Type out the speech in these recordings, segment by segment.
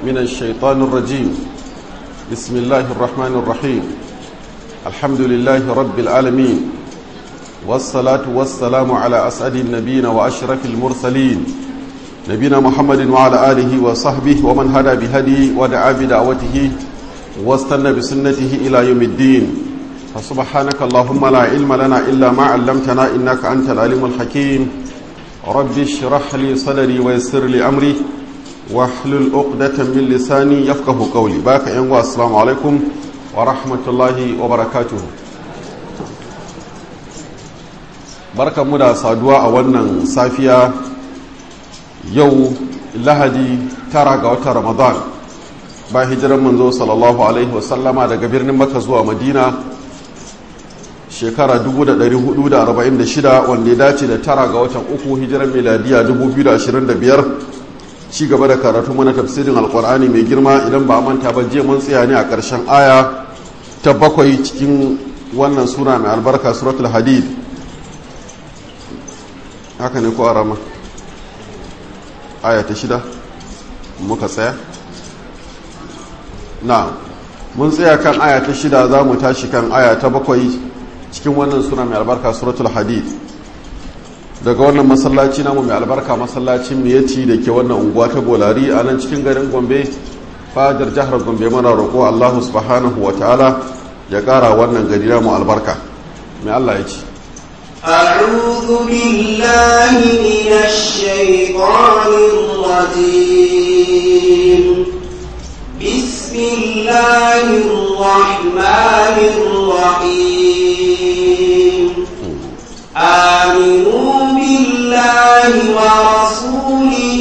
من الشيطان الرجيم بسم الله الرحمن الرحيم الحمد لله رب العالمين والصلاة والسلام على أسعد النبيين وأشرف المرسلين نبينا محمد وعلى آله وصحبه ومن هدى بهدي ودعا بدعوته واستنى بسنته إلى يوم الدين فسبحانك اللهم لا علم لنا إلا ما علمتنا إنك أنت العليم الحكيم رب اشرح لي صدري ويسر لي أمري واحلل عقدة من لساني يفقه قولي باك ينوى السلام عليكم ورحمة الله وبركاته barka mu da saduwa a wannan safiya yau lahadi tara ga watan ramadan ba hijiran manzo sallallahu alaihi wasallama daga birnin maka zuwa madina shekara 1446 wanda ya dace da tara ga watan uku hijiran miladiya 2025 ci gaba da karatu mana tafsirin alkur'ani mai girma idan ba manta ba je mun tsaya ne a ƙarshen aya ta bakwai cikin wannan sura mai albarka suratul hadid haka ne ko arama aya ta shida muka tsaya na mun tsaya kan aya ta shida za mu tashi kan aya ta bakwai cikin wannan suna mai albarka suratul hadid daga wannan masallaci namu mai albarka masallacin miyati da ke wannan unguwa ta bolari a nan cikin garin gombe fadar jihar gombe mana roƙo allahu subhanahu wa ta'ala ya ƙara wannan gari mu albarka mai allah ya ce أعوذ بالله من الشيطان الرجيم بسم الله الرحمن الرحيم آمنوا بالله ورسوله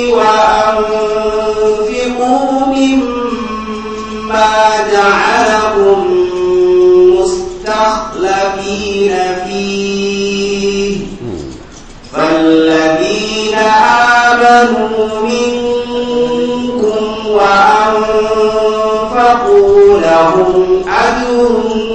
وأنفقوا مما جعلكم مستخلفين فيه فالذين آمنوا منكم وأنفقوا لهم أجر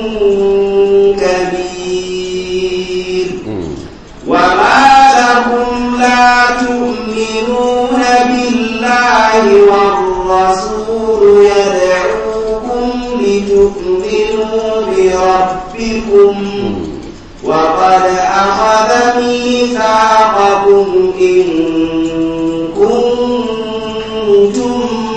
كبير وما لهم لا تؤمنون بالله والرسول يدعوكم لتؤمنوا بربكم وقد أخذ ميثاقكم إن كنتم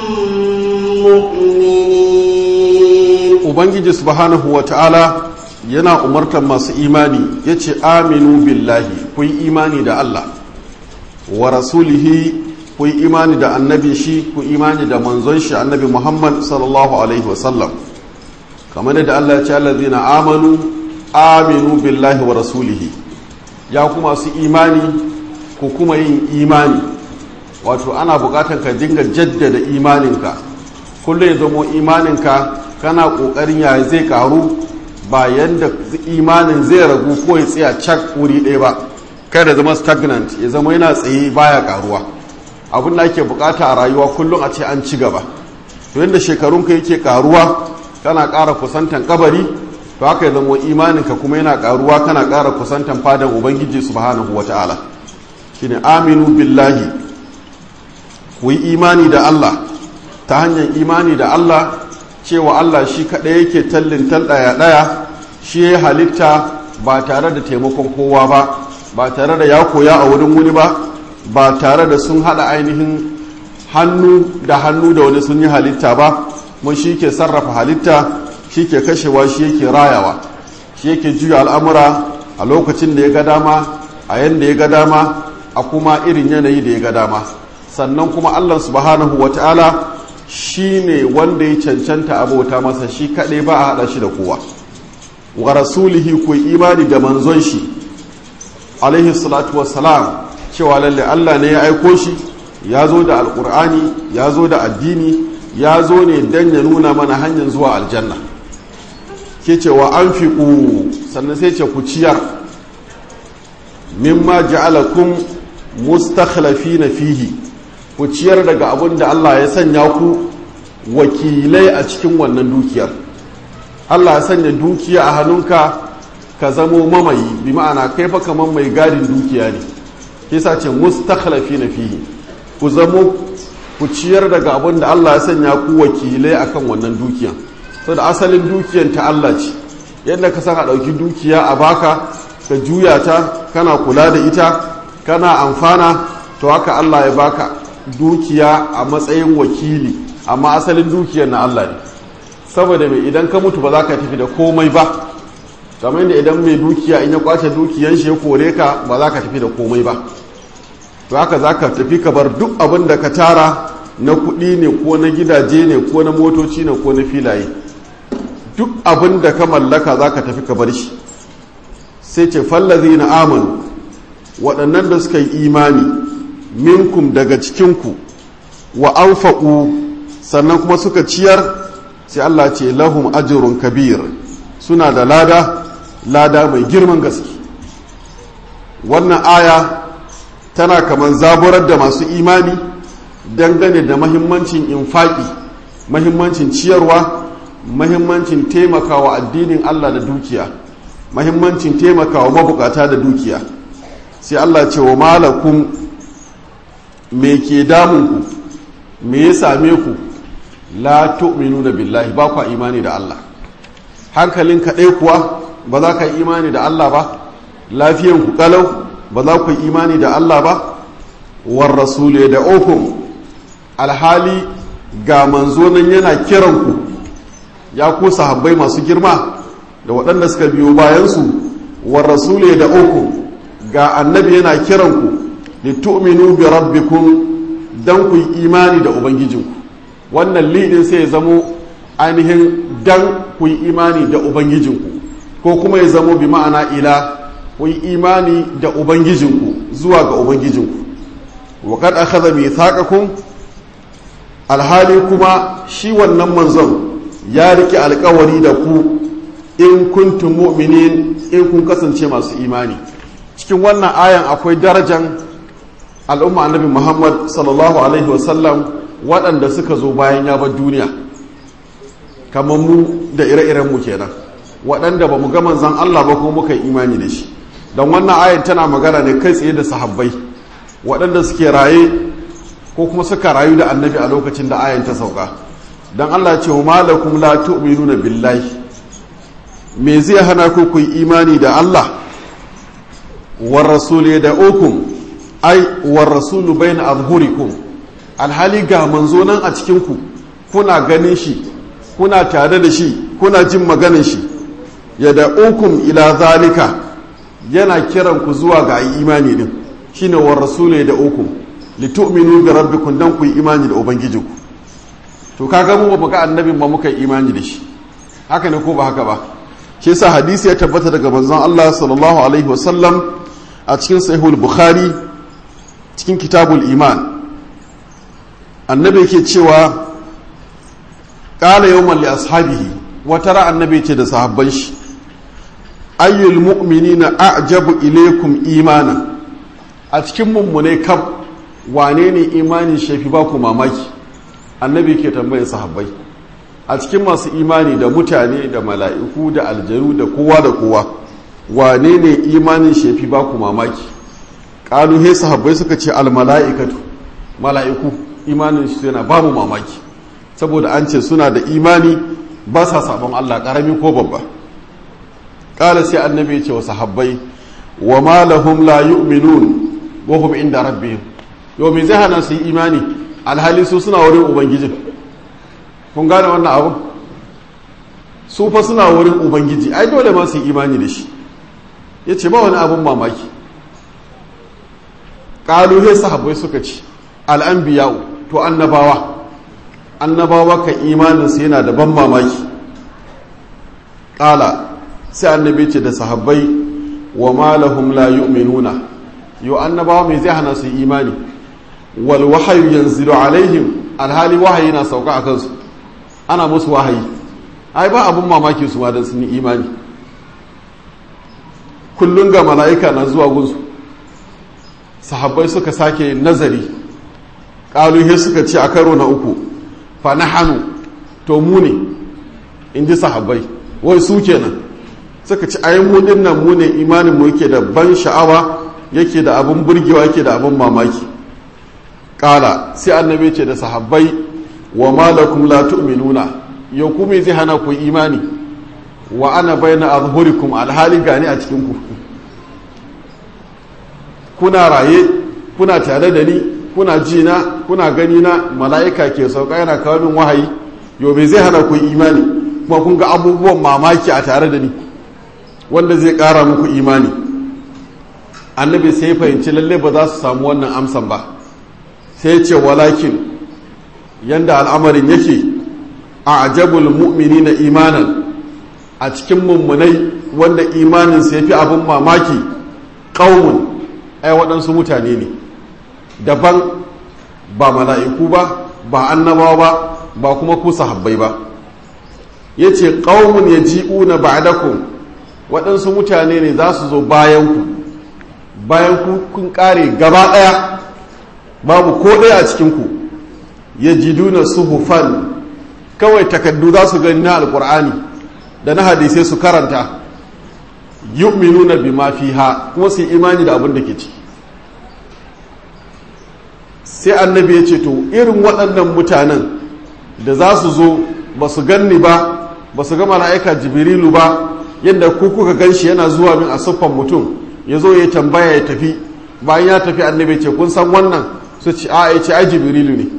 مؤمنين ubangiji subhanahu wa ta'ala yana umartar masu imani ya ce aminu billahi ku yi imani da allah wa rasulihi ku yi imani da annabi shi ku imani da manzon shi annabi muhammad sallallahu alaihi wasallam kamar da allah ya ce allazina amanu aminu billahi wa rasulihi ya kuma su imani ku kuma yin imani wato ana bukatar ka dinga jaddada imaninka kullum ya zamo imaninka kana kokarin ya zai karu ba yanda imanin zai ragu ko ya tsaya cak wuri ɗaya ba kai da zama stagnant ya zama yana tsaye baya karuwa abin da ake bukata a rayuwa kullum a ce an ci gaba to yadda shekarunka yake karuwa kana ƙara kusantan kabari to haka ya zama imaninka kuma yana karuwa kana ƙara kusantan fadan ubangiji subhanahu wata'ala shine aminu billahi ku yi imani da Allah ta hanyar imani da Allah cewa Allah shi kaɗai yake tallin ɗaya ɗaya shi ya halitta ba tare da taimakon kowa ba ba tare da ya koya a wurin wani ba ba tare da sun haɗa ainihin hannu da hannu da wani sun yi halitta ba mun shi ke sarrafa halitta shi ke kashewa shi yake rayawa shi yake juya al'amura a lokacin da ya ga dama a yadda ya ga dama a kuma irin yanayi da ya ga dama sannan kuma allah subhanahu wa ta'ala shi ne wanda ya cancanta abota masa shi kaɗai ba a haɗa shi da kowa wa rasulihi ku imani da manzon shi alaihi salatu wassalam cewa lalle allah ne ya aiko shi ya zo da alƙur'ani ya zo da addini ya zo ne don ya nuna mana hanyar zuwa aljanna ke cewa an fi sannan sai ce ku ciyar mimma ja'alakum mustakhlafina fihi ku ciyar daga abin da Allah ya sanya ku wakilai a cikin wannan dukiyar Allah ya sanya dukiya a hannunka ka zamo mamayi bi ma'ana kai fa kaman mai gadin dukiya ne yasa ce mustakhlafina fihi ku zamo ku ciyar daga abin da Allah ya sanya ku wakilai akan wannan dukiyan saboda asalin dukiyan ta Allah ce yadda ka san a ɗauki dukiya a baka ka juya ta kana kula da ita kana amfana to haka Allah ya baka dukiya a matsayin wakili amma asalin dukiyar na Allah ne saboda mai idan ka mutu ba za ka tafi da komai ba kamar yadda idan mai dukiya in ya kwace dukiyan shi ya kore ka ba za ka tafi da komai ba to haka za ka tafi ka bar duk abin da ka tara na kuɗi ne ko na gidaje ne ko na motoci ne ko na filaye duk abin da ka mallaka za ka tafi ka bar shi sai ce fallazi na amanu waɗannan da suka yi imani minkum daga cikinku wa anfa'u sannan kuma suka ciyar sai Allah ce lahum ajrun kabir suna da lada lada mai girman gaske wannan aya tana kamar zaburar da masu imani dangane da mahimmancin infaki mahimmancin ciyarwa mahimmancin taimakawa addinin Allah da dukiya mahimmancin taimakawa mabukata da dukiya sai Allah ce wa malakum me ke damunku me ya same ku la tu'minuna billahi ba kwa imani da Allah hankalin kaɗai kuwa ba za ka yi imani da Allah ba lafiyan ku kalau ba za ku yi imani da Allah ba war rasule da okum alhali ga manzo nan yana kiran ku ya ku sahabbai masu girma da waɗanda suka biyo bayansu war rasule da okum ga annabi yana kiran ku litu'minu bi rabbikum dan ku yi imani da ubangijinku wannan lidin sai ya zamo ainihin dan ku yi imani da ubangijinku ko kuma ya zamo bi ma'ana ila ku yi imani da ubangijinku zuwa ga ubangijinku wa kad akhadha mithaqakum alhali kuma shi wannan manzon ya rike alkawari da ku in kuntum mu'minin in kun kasance masu imani cikin wannan ayan akwai darajan al'umma annabi muhammad sallallahu alaihi wasallam waɗanda suka zo bayan ya bar duniya kamar mu da ire-iren mu kenan waɗanda ba mu ga manzan Allah ba kuma muka yi imani da shi don wannan ayan tana magana ne kai tsaye da sahabbai waɗanda suke raye ko kuma suka rayu da annabi a lokacin da ayan ta sauka don Allah ce wa malakum la tu'minuna billahi me zai hana ku ku yi imani da Allah war rasul da ukum ai war rasulu bayna azhurikum alhali ga manzo nan a cikin ku kuna ganin shi kuna tare da shi kuna jin maganin shi ya da ukum ila zalika yana kiran ku zuwa ga imani din shine war rasulu da ukum litu'minu bi rabbikum dan ku yi imani da ubangijinku to kaga mu ba ga annabin ba muka yi imani da shi haka ne ko ba haka ba shi yasa hadisi ya tabbata daga manzon Allah sallallahu alaihi wasallam a cikin sahihul bukhari cikin kitabul iman annabi yake cewa qala yawman li ashabihi wata ra annabi ce da sahabban shi ayyul mu'minina a'jabu ilaykum imanan a cikin mummune kam wane ne imanin shafi ba ku mamaki annabi ke tambayar sahabbai a cikin masu imani da mutane da mala'iku da aljanu da kowa da kowa wane ne imanin shafi ba ku mamaki ƙalu he sahabbai suka ce almala'ikatu mala'iku imanin shi yana ba mu mamaki saboda an ce suna da imani ba sa sabon Allah ƙarami ko babba ƙala sai annabi ce wa sahabbai wa ma lahum la yu'minun wa hum inda rabbihim yau me zai hana su yi imani alhali su suna wurin ubangijin kun gane wannan abu su fa suna wurin ubangiji ai dole ma su yi imani da shi ya ce ba wani abin mamaki ƙaluhe sahabbai suka ce al'anbiya to annabawa annabawa kan imaninsu yana da ban mamaki ƙala sai annabi ce da sahabbai wa malahum la yu'minuna yau annabawa mai zai hana su imani wal wahayu yanzilu alaihim alhali wahayi na sauka a kansu ana musu wahayi ai ba abun mamaki su ma dan sun yi imani kullun ga mala'ika na zuwa gunsu sahabbai suka sake nazari ƙaluhe suka ce a karo na uku fa na hannu to mu ne in ji sahabbai wai su kenan suka ci ayi mu din nan mu ne imanin mu yake da ban sha'awa yake da abun burgewa yake da abun mamaki ƙala sai annabi ce da sahabbai wa malakum la tu'minuna yau ku me zai hana ku imani wa ana bayna azhurikum alhali gani a cikin ku kuna raye kuna tare da ni kuna ji na kuna gani na mala'ika ke sauka yana kawo min wahayi yau me zai hana ku imani kuma kun ga abubuwan mamaki a tare da ni wanda zai ƙara muku imani annabi sai fahimci lalle ba za su samu wannan amsan ba sai ce walakin yanda al'amarin yake a ajabul mu'mini na imanan a cikin mummunai wanda imaninsa ya fi abin mamaki ƙaunin ai waɗansu mutane ne daban ba mala'iku ba ba annabawa ba ba kuma ku sahabbai ba ya ce ƙaunin ya ji'u na ba'adakun waɗansu mutane ne za su zo bayanku bayan kun ƙare gaba ɗaya babu ko ɗaya a cikinku ya jiduna suhufan kawai takaddu za su gani na alkur'ani da na hadisai su karanta yu'minuna bima fiha kuma su imani da abin da ke ci sai annabi ya ce to irin waɗannan mutanen da za su zo ba su ganni ba ba su ga mala'ika jibrilu ba yadda ku kuka gan shi yana zuwa min a siffan mutum ya zo ya tambaya ya tafi bayan ya tafi annabi ce kun san wannan su ce a ya ce ai jibrilu ne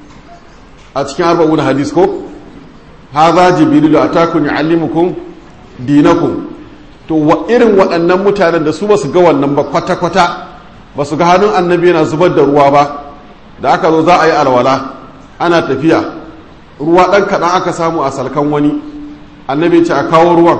a cikin arba'un hadis ko haza jibrilu atakum yuallimukum dinakum to wa irin waɗannan mutanen da su ba su ga wannan ba kwata kwata ba su ga hannun annabi yana zubar da ruwa ba da aka zo za a yi alwala ana tafiya ruwa ɗan kaɗan aka samu a salkan wani annabi ce a kawo ruwan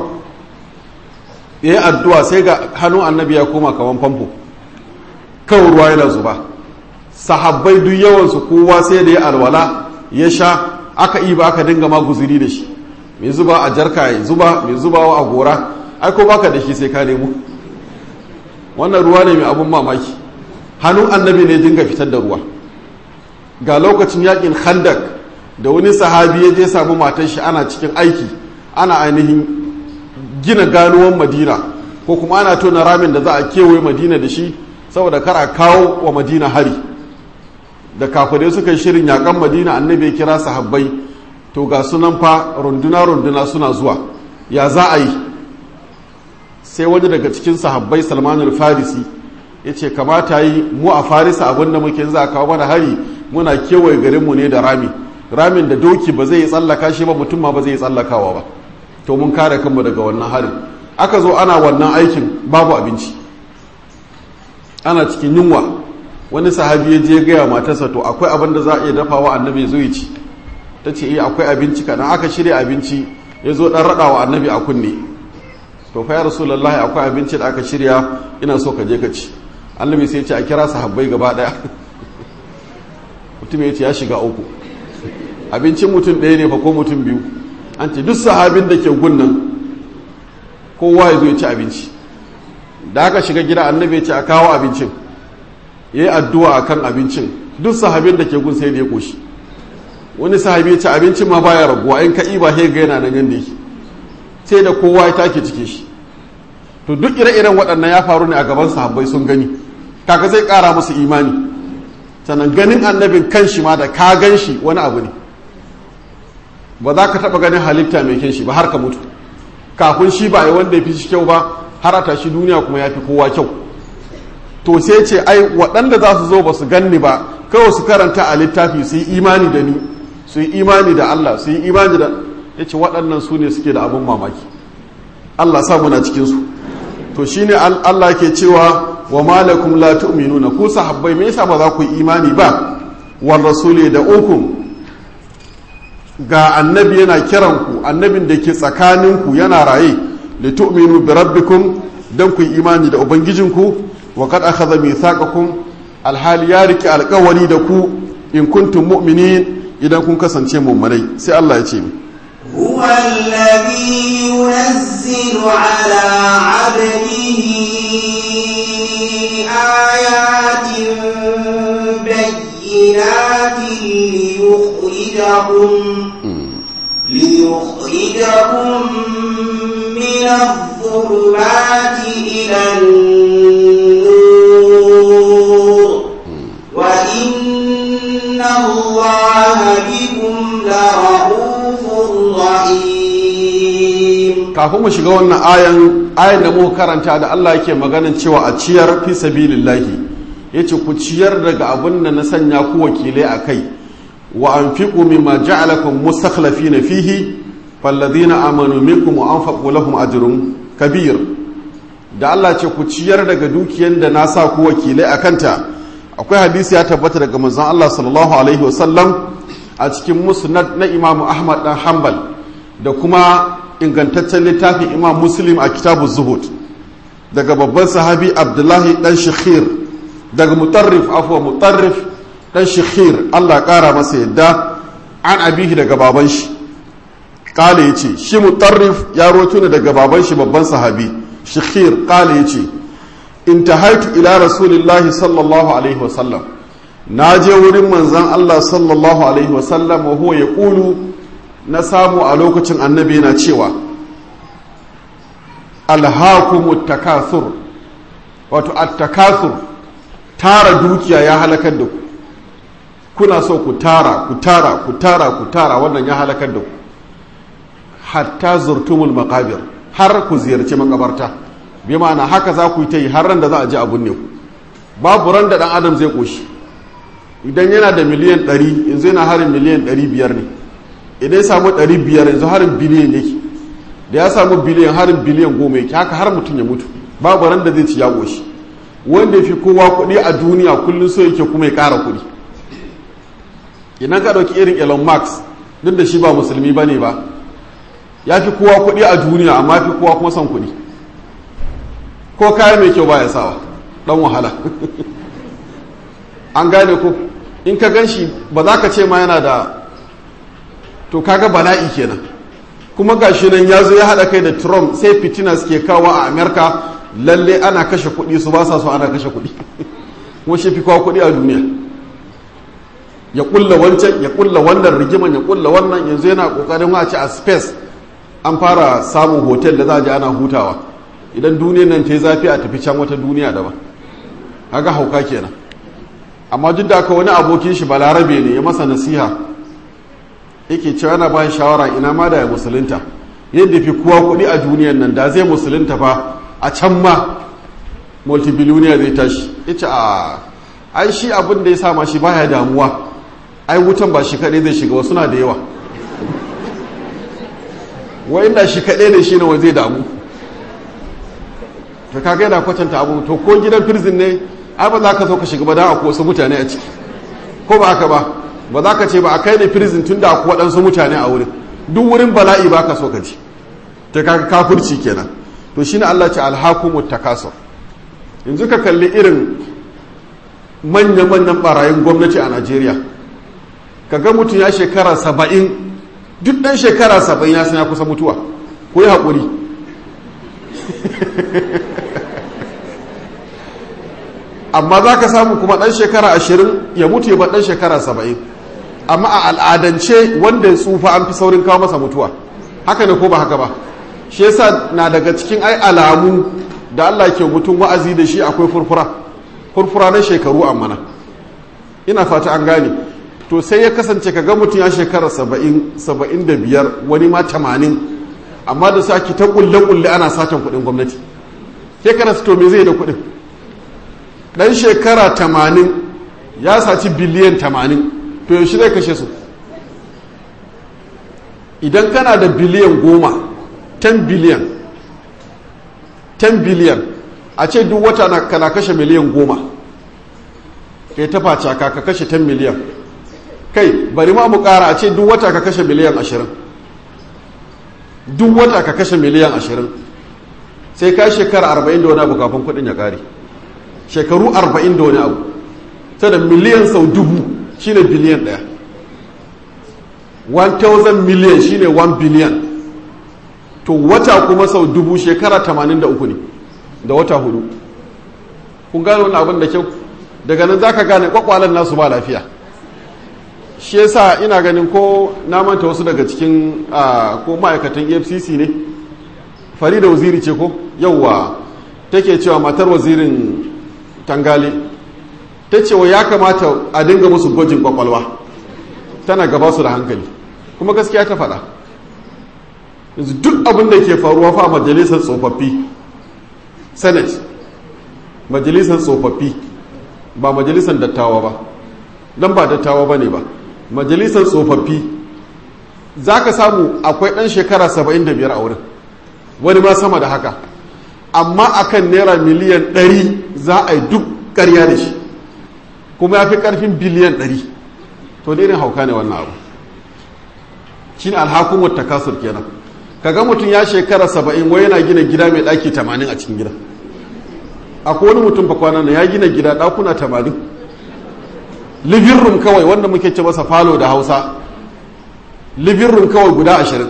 ya yi addu'a sai ga hannun annabi ya koma kaman famfo kawai ruwa yana zuba sahabbai duk yawansu kowa sai da ya alwala ya sha aka iba aka dinga ma guziri da shi mai zuba a jarka ya zuba mai zubawa a gora ai ko baka da shi sai ka nemo wannan ruwa ne mai abun mamaki hannun annabi ne dinga fitar da ruwa ga lokacin yakin khandak da wani sahabi ya je samu matan shi ana cikin aiki ana ainihin gina ganuwan madina ko kuma ana tona ramin da za a kewaye madina da shi saboda kar a kawo wa madina hari da kafirai suka yi shirin yakan madina annabi ya kira sahabbai to ga sunan fa runduna runduna suna zuwa ya za a yi sai wani daga cikin sahabbai salmanul farisi ya ce kamata yi mu a farisa abinda muke za a kawo mana hari muna kewaye garinmu ne da rami ramin da doki ba zai yi tsallaka shi ba mutum ma ba zai yi tsallakawa ba to mun kare kanmu daga wannan harin aka zo ana wannan aikin babu abinci ana cikin yunwa wani sahabi ya je gaya matarsa to akwai abin da za a iya dafawa annabi ya zo ya ci ta ce iya akwai abinci kaɗan aka shirya abinci ya zo ɗan raɗa wa annabi a kunne to fa ya rasulullahi akwai abinci da aka shirya ina so ka je ka ci annabi sai ya ce a kira sahabbai gaba ɗaya mutum ya ce ya shiga uku abincin mutum ɗaya ne fa ko mutum biyu an ce duk sahabin da ke gunnan kowa ya zo ya ci abinci da aka shiga gida annabi ya ce a kawo abincin ya yi addu'a a kan abincin duk sahabin da ke gun sai da ya ƙoshi wani sahabi ya ce abincin ma baya raguwa in ka iba sai ga yana nan yadda yake sai da kowa ya take cike shi to duk ire-iren waɗannan ya faru ne a gaban sahabbai sun gani kaka zai ƙara musu imani sannan ganin annabin kan shi ma da ka gan shi wani abu ne ba za ka taɓa ganin halitta mai kyan shi ba har ka mutu kafin shi ba a yi wanda ya fi shi kyau ba har a tashi duniya kuma ya fi kowa kyau to sai ce ai waɗanda za su zo ba su ganni ba kawai su karanta a littafi su yi imani da ni su yi imani da Allah su yi imani da ya ce waɗannan su ne suke da abin mamaki Allah sa muna cikinsu to shine Allah ke cewa wa malakum la tu'minuna ku sahabbai me yasa ba za ku yi imani ba war rasuli da ukum ga annabi yana kiran ku annabin da ke tsakanin ku yana raye li tu'minu bi rabbikum dan ku yi imani da ubangijinku wa kad akhadha mithaqakum alhali ya riki alƙawari da ku in kuntum mu'minin idan kun kasance mu'minai sai Allah ya ce هو الذي ينزل على عبده آيات بينات ليخرجهم ليخرجهم من الظلمات إلى النور وإن الله بكم لرؤوف رحيم kafin mu shiga wannan ayan ayan da muka karanta da Allah yake maganin cewa a ciyar fi sabilillahi yace ku ciyar daga abin da na sanya ku wakilai a kai wa anfiqu mimma ja'alakum mustakhlifina fihi falladhina amanu minkum wa anfaqu lahum ajrun kabir da Allah ce ku ciyar daga dukiyar da na sa ku wakilai a kanta akwai hadisi ya tabbata daga manzon Allah sallallahu alaihi wasallam a cikin musnad na Imam Ahmad dan Hanbal da kuma ingantaccen littafin Imam Muslim a kitabu Zuhud daga babban sahabi Abdullahi dan Shikhir daga Mutarrif afwa Mutarrif dan Shikhir Allah kara masa yadda an abihi daga baban shi kale yace shi Mutarrif ya roto ne daga baban shi babban sahabi Shikhir kale yace intahaitu ila rasulillahi sallallahu alaihi wasallam na je wurin manzan Allah sallallahu alaihi wasallam wa huwa ya ƙulu na samu a lokacin annabi na cewa alhakumu takathur wato at-takathur tara dukiya ya halakar da ku kuna so ku tara ku tara ku tara ku tara wannan ya halakar da ku hatta zurtumul maqabir har ku ziyarci makabarta bi ma'ana haka za ku yi ta yi har ran da za a ji abun ne ku babu ran da dan adam zai koshi idan yana da miliyan 100 yanzu yana harin miliyan 500 ne idan ya samu 500 yanzu harin biliyan yake da ya samu biliyan harin biliyan goma yake haka har mutum ya mutu babu ran da zai ci ya koshi wanda ya fi kowa kuɗi a duniya kullum so yake kuma ya ƙara kuɗi idan ka ɗauki irin elon musk duk da shi ba musulmi ba ne ba ya fi kowa kuɗi a duniya amma fi kowa kuma son kuɗi ko kaya mai kyau baya sawa dan wahala an gane ko in ka gan shi ba za ka ce ma yana da to kaga bala'i kenan kuma ga shi nan ya zo ya haɗa kai da trump sai fitina suke kawo a amerika lalle ana kashe kuɗi su ba sa so ana kashe kuɗi kuma shi fi kawo kuɗi a duniya ya kulla wancan ya kulla wannan rigiman ya kulla wannan yanzu yana kokarin wace a space an fara samun hotel da za a je ana hutawa idan duniyar nan ta yi zafi a tafi can wata duniya daban haka hauka kenan amma duk da aka wani abokin shi balarabe ne ya masa nasiha yake cewa yana bayan shawara ina ma da ya musulunta yadda fi kowa kuɗi a duniyar nan da zai musulunta fa a can ma multibillionaire zai tashi yace a ai shi abin da ya sa ma shi baya damuwa ai wutan ba shi kaɗai zai shiga wasu na da yawa wa inda shi kaɗai ne shi ne zai damu to kaga yana kwatanta abu to ko gidan prison ne ai ba za ka zo ka shiga ba dan akwai wasu mutane a ciki ko ba haka ba ba za ka ce ba a kai ne prison tun da akwai waɗansu mutane a wurin duk wurin bala'i ba ka so ka ji ta kaga kafirci kenan to shine Allah ce alhakumu takasur yanzu ka kalli irin manya-manyan barayin gwamnati a Najeriya ka ga mutum ya shekara saba'in duk ɗan shekara saba'in ya san ya kusa mutuwa ko yi haƙuri amma za ka samu kuma ɗan shekara ashirin ya mutu ya ba ɗan shekara saba'in amma a al'adance wanda ya tsufa an fi saurin kawo masa mutuwa haka ne ko ba haka ba shi yasa na daga cikin ai alamu da Allah ke mutum wa'azi da shi akwai furfura furfura na shekaru amma ina fata an gane to sai ya kasance ka ga mutum ya shekara saba'in saba'in da biyar wani ma tamanin amma da sa ki ta kulle-kulle ana satan kuɗin gwamnati ke kana to me zai da kuɗin ɗan shekara tamanin ya saci biliyan tamanin to yaushe zai kashe su idan kana da biliyan goma 10 biliyan 10 biliyan a ce duk wata na kana kashe miliyan goma kai ta faca ka ka kashe 10 miliyan kai bari ma mu kara a ce duk wata ka kashe miliyan ashirin duk wata ka kashe miliyan ashirin sai ka shekara arba'in da wani abu kafin kudin ya kare shekaru arba'in da wani abu ta da miliyan sau dubu shine biliyan daya 1000 miliyan shine 1 biliyan to wata kuma sau dubu shekara 83 ne da wata hudu kun gane wani abin da kyau daga nan za ka gane kwakwalen nasu ba lafiya shi yasa ina ganin ko na manta wasu daga cikin ko ma'aikatan efcc ne farida waziri ce ko yauwa take cewa matar wazirin tangale ta cewa ya kamata a dinga musu gwajin kwakwalwa tana gaba su da hankali kuma gaskiya ta faɗa yanzu duk abin da ke faruwa fa majalisar tsofaffi senate majalisar tsofaffi ba majalisar dattawa ba don ba dattawa ba ne ba majalisar tsofaffi za ka samu akwai ɗan shekara 75 a wurin wani ma sama da haka amma akan naira miliyan 100 za a yi duk ƙarya da shi kuma ya fi ƙarfin biliyan 100 to da irin hauka ne wannan abu shi ne alhakumar takasur kenan kaga mutum ya shekara 70 wai yana gina gida mai ɗaki 80 a cikin gida akwai wani mutum fa kwanan ya gina gida ɗakuna 80 living room kawai wanda muke ce masa falo da hausa living room kawai guda ashirin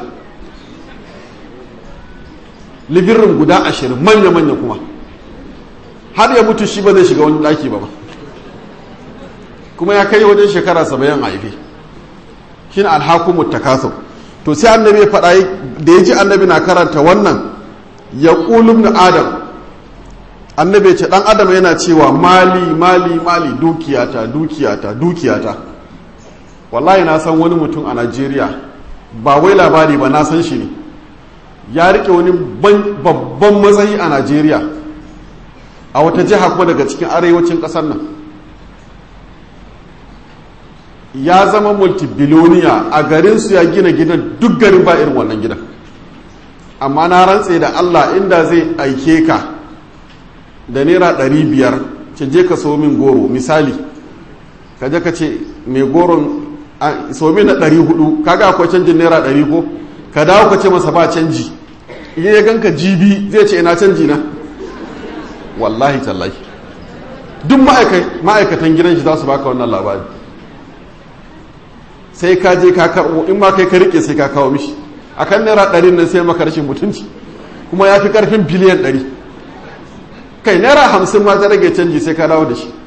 living room guda ashirin manya-manya kuma har ya mutu shi ba zai shiga wani daki ba ba kuma ya kai wajen shekara saba'in a haife shi ne alhakumu takasur to sai annabi ya faɗa da ya ji annabi na karanta wannan ya ƙulum na adam annabi ya ce ɗan adam yana cewa mali mali mali dukiyata dukiyata dukiyata wallahi na san wani mutum a najeriya ba wai labari ba na san shi ne ya rike wani babban matsayi a najeriya a wata jiha kuma daga cikin arewacin ƙasar nan ya zama multibiloniya a garinsu ya gina gidan duk garin ba irin wannan gidan amma na rantse da allah inda zai aike ka da naira ɗari biyar ce je ka so min goro misali ka je ka ce mai goron so min na ɗari hudu kaga akwai canjin naira ɗari ko ka dawo ka ce masa ba canji iya ya ganka jibi zai ce ina canji na wallahi tallahi duk ma'aikatan gidan shi za su baka wannan labari sai ka je ka karɓo in ma kai ka rike sai ka kawo mishi akan naira ɗari nan sai maka rashin mutunci kuma ya fi ƙarfin biliyan ɗari kai naira hamsin ma ta rage canji sai ka dawo da shi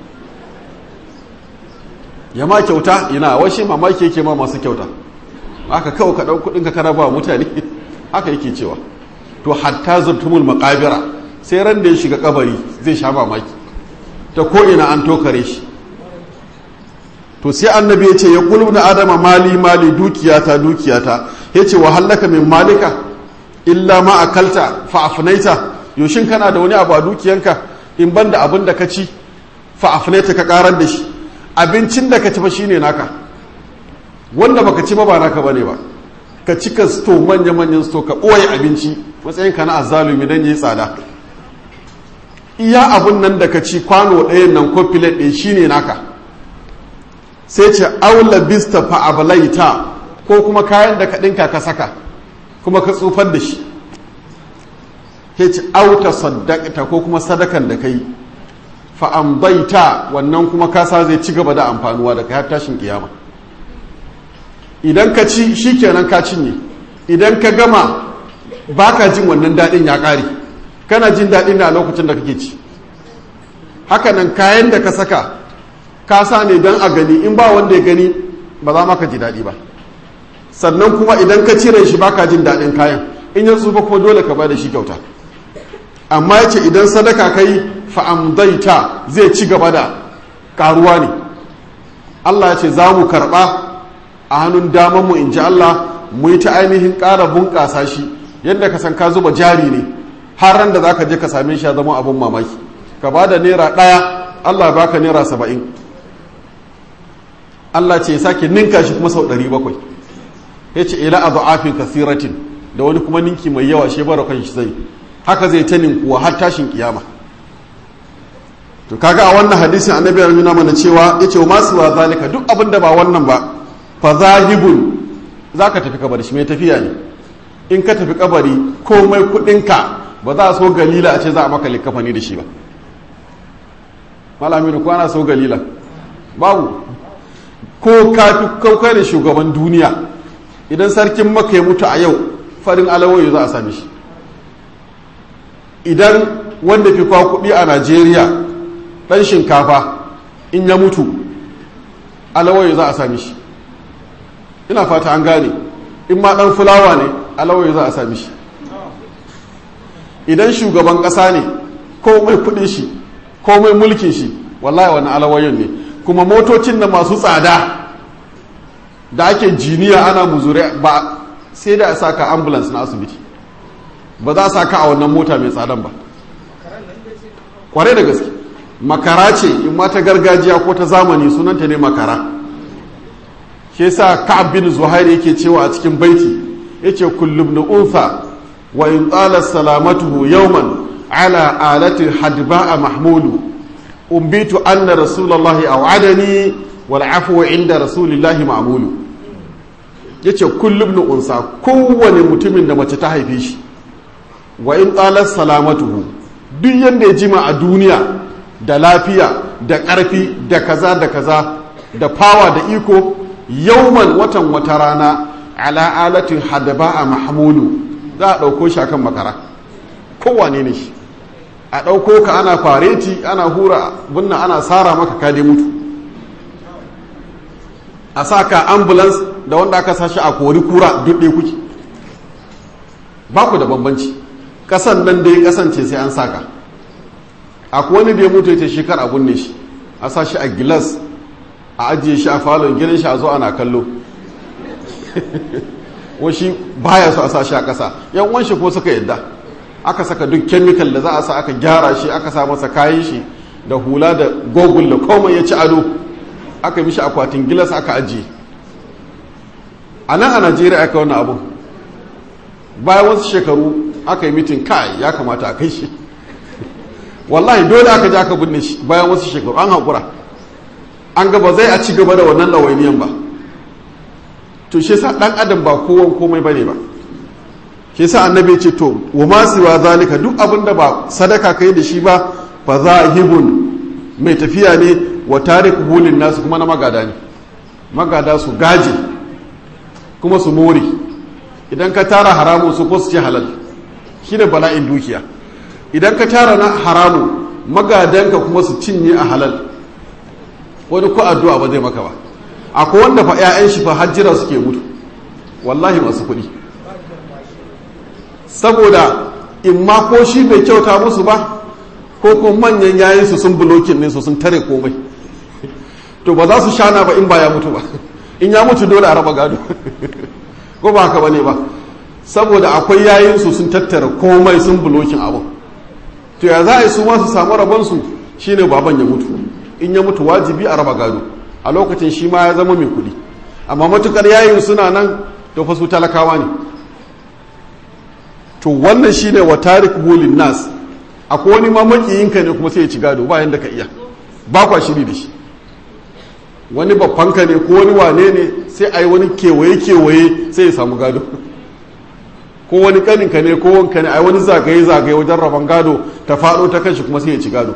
ya ma kyauta ina washe mamaki yake ma masu kyauta aka kawo ka ɗau kuɗin ka kana ba mutane haka yake cewa to hatta zurtumul makabira sai ran da ya shiga kabari zai sha mamaki ta ko ina an tokare shi to sai annabi ya ce ya kulu na adama mali mali dukiyata dukiyata ya ce wa hallaka min malika illa ma akalta fa afnaita yoshin kana da wani abu a dukiyanka in banda abin da ka ci fa afnaita ka karar da shi abincin da ka ci fa shine naka wanda baka ci ba ba naka bane ba ka cika sto manya manyan sto ka ɓoye abinci matsayin ka na azzalumi dan yi tsada iya abun nan da ka ci kwano ɗayan nan ko filet ɗaya shine naka sai ce aula bista fa ablaita ko kuma kayan da ka ɗinka ka saka kuma ka tsufar da shi ya ce auta saddaqta ko kuma sadakan da kai fa amdaita wannan kuma kasa zai ci gaba da amfanuwa da kai har tashin kiyama idan ka ci shikenan ka cinye idan ka gama baka jin wannan daɗin ya ƙare kana jin daɗin ne a lokacin da kake ci hakanan kayan da ka saka ka sa ne don a gani in ba wanda ya gani ba za maka ji daɗi ba sannan kuma idan ka cire shi baka jin daɗin kayan in ya tsufa ko dole ka da shi kyauta amma ya ce idan sadaka ka yi fa'amdaita zai ci gaba da karuwa ne Allah ya ce za mu karɓa a hannun damanmu in ji Allah mu yi ta ainihin ƙara bunƙasa shi yadda ka san ka zuba jari ne har ran da za ka je ka same shi ya zama abin mamaki ka ba da naira ɗaya Allah baka naira saba'in Allah ce ya sake ninka shi kuma sau ɗari bakwai ya ce ila a za'afin kasiratin da wani kuma ninki mai yawa shi bara kan shi zai haka zai ta ninkuwa har tashin kiyama to kaga a wannan hadisin annabi ya nuna mana cewa ya ce wa masu wa zalika duk abin da ba wannan ba fa zahibun za ka tafi kabari shi mai tafiya ne in ka tafi kabari komai kuɗinka ba za a so galila a ce za a maka likafani da shi ba malami ko ana so galila babu ko ka kaukai da shugaban duniya idan sarkin maka ya mutu a yau farin alawoyi za a sami shi idan wanda fi kwa kuɗi a najeriya ɗan shinkafa in ya mutu alawoyi za a sami shi ina fata an gane in ma ɗan fulawa ne alawoyi za a sami shi idan shugaban ƙasa ne ko mai kuɗin shi komai mulkin shi wallahi wani alawayin ne kuma motocin da masu tsada da ake jiniya ana muzure ba sai da a sa ka ambulance na asibiti ba za a sa ka a wannan mota mai tsadan ba kwarai da gaske makara ce in ma ta gargajiya ko ta zamani sunanta ne makara ke sa ka'ab bin zuhairi yake cewa a cikin baiti yace kullum na unsa wa in tsala salamatuhu yawman ala alati hadba'a mahmulu umbitu anna rasulullahi aw'adani wal afwu inda rasulillahi ma'mulu yace kullum na unsa kowane mutumin da mace ta haife shi wa in tsala salamatuhu duk yanda ya jima a duniya da lafiya da ƙarfi da kaza da kaza da fawa da iko yauman watan wata rana ala alatin hadaba a mahamudu za a ɗauko shi akan makara kowane ne shi a ɗauko ka ana fareti ana hura bunna ana tsara maka kade mutu a sa ka ambulance da wanda aka sashi a kori kura duk ɗaya kuke ba ku da bambanci ƙasan nan da ya kasance sai an saka akwai wani da ya mutu ya ce shekar abun ne shi a sa shi a gilas a ajiye shi a falon gidan shi a zo ana kallo washi baya so a sa shi a ƙasa yan wanshi ko suka yadda aka saka duk kemikal da za a sa aka gyara shi aka sa masa kayan shi da hula da gogul da komai ya ci ado aka mishi akwatin gilas aka ajiye a nan a najeriya aka wani abu bayan wasu shekaru aka yi mitin kai ya kamata a kai shi wallahi dole aka ji aka binne shi bayan wasu shekaru an haƙura an gaba zai a ci gaba da wannan ɗawainiyan ba to shi sa ɗan adam ba kowan komai bane ba shi sa annabi ce to wa ma siwa zalika duk abin da ba sadaka kai da shi ba fa zahibun mai tafiya ne wa tariku hulin nasu kuma na magada ne magada su gaje kuma su more idan ka tara haramun su ko su ce halal shi ne bala'in dukiya idan ka tara na haramu magadanka kuma su cinye a halal wani ko addu'a ba zai maka ba akwai wanda fa 'ya'yan shi fa hajjira suke mutu wallahi masu kuɗi saboda in ma ko shi bai kyauta musu ba ko kuma manyan yayin su sun bulokin ne su sun tare komai to ba za su shana ba in ba ya mutu ba in ya mutu dole a raba gado ko ba haka bane ba saboda akwai yayin su sun tattara komai sun bulokin abu to ya za a yi su ma su samu rabonsu shine baban ya mutu in ya mutu wajibi a raba gado a lokacin shi ma ya zama mai kuɗi amma matukar yayin suna nan to fa su talakawa ne to wannan shine wa tarik bulin nas akwai wani ma makiyinka ne kuma sai ya ci gado ba yanda ka iya ba kwa shiri da shi wani babbanka ne ko wani wane ne sai a yi wani kewaye kewaye sai ya samu gado ko wani kaninka ne ko wanka ne a yi wani zagaye zagaye wajen rabon gado ta faɗo ta kanshi kuma sai ya ci gado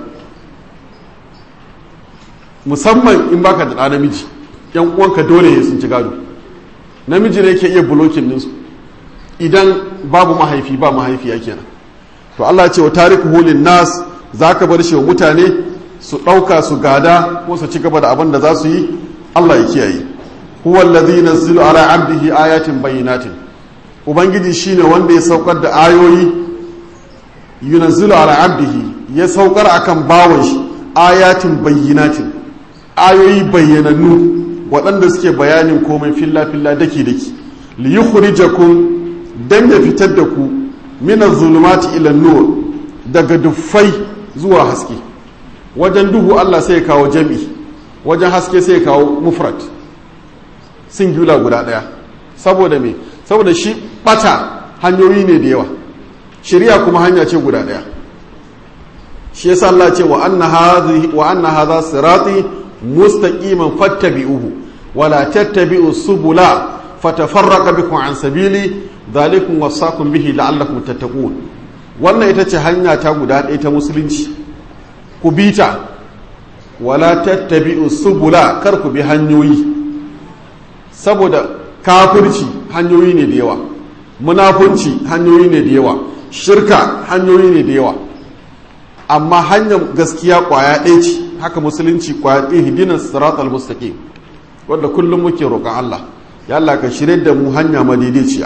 musamman in baka da ɗa namiji yan uwanka dole ya sun ci gado namiji ne ke iya bulokin ninsu idan babu mahaifi ba mahaifiya kenan to Allah ce wa tariku hulin nas za ka bar shi wa mutane su ɗauka su gada ko su ci gaba da abin da za su yi Allah ya kiyaye huwa allazi nazzilu ala abdihi ayatin bayyinatin ubangiji shine wanda ya saukar da ayoyi yunazzilu ala abdihi ya saukar akan bawon shi ayatin bayyinatin ayoyi bayyanannu waɗanda suke bayanin komai filla-filla daki-daki li yukhrijakum dan ya fitar da ku mina zulumati ila nur daga duffai zuwa haske wajen duhu Allah sai ya kawo jami wajen haske sai ya kawo mufrad singular guda ɗaya saboda me saboda shi bata hanyoyi ne da yawa shari'a kuma hanya ce guda ɗaya shi yasa Allah ce wa anna hadhihi wa anna hadha sirati mustaqiman fattabi'uhu wala tattabi'u subula fatafarraqa bikum an sabili dhalikum wasaqum bihi la'allakum tattaqun wannan ita ce hanya ta guda ɗaya ta musulunci ku bita wala tattabi'u subula kar ku bi hanyoyi saboda kafirci hanyoyi ne da yawa munafunci hanyoyi ne da yawa shirka hanyoyi ne da yawa amma hanyar gaskiya kwaya ɗaya ce haka musulunci kwaya ɗaya hidinan siratal mustaqim wanda kullum muke roƙon Allah ya Allah ka shirye da mu hanya madaidaiciya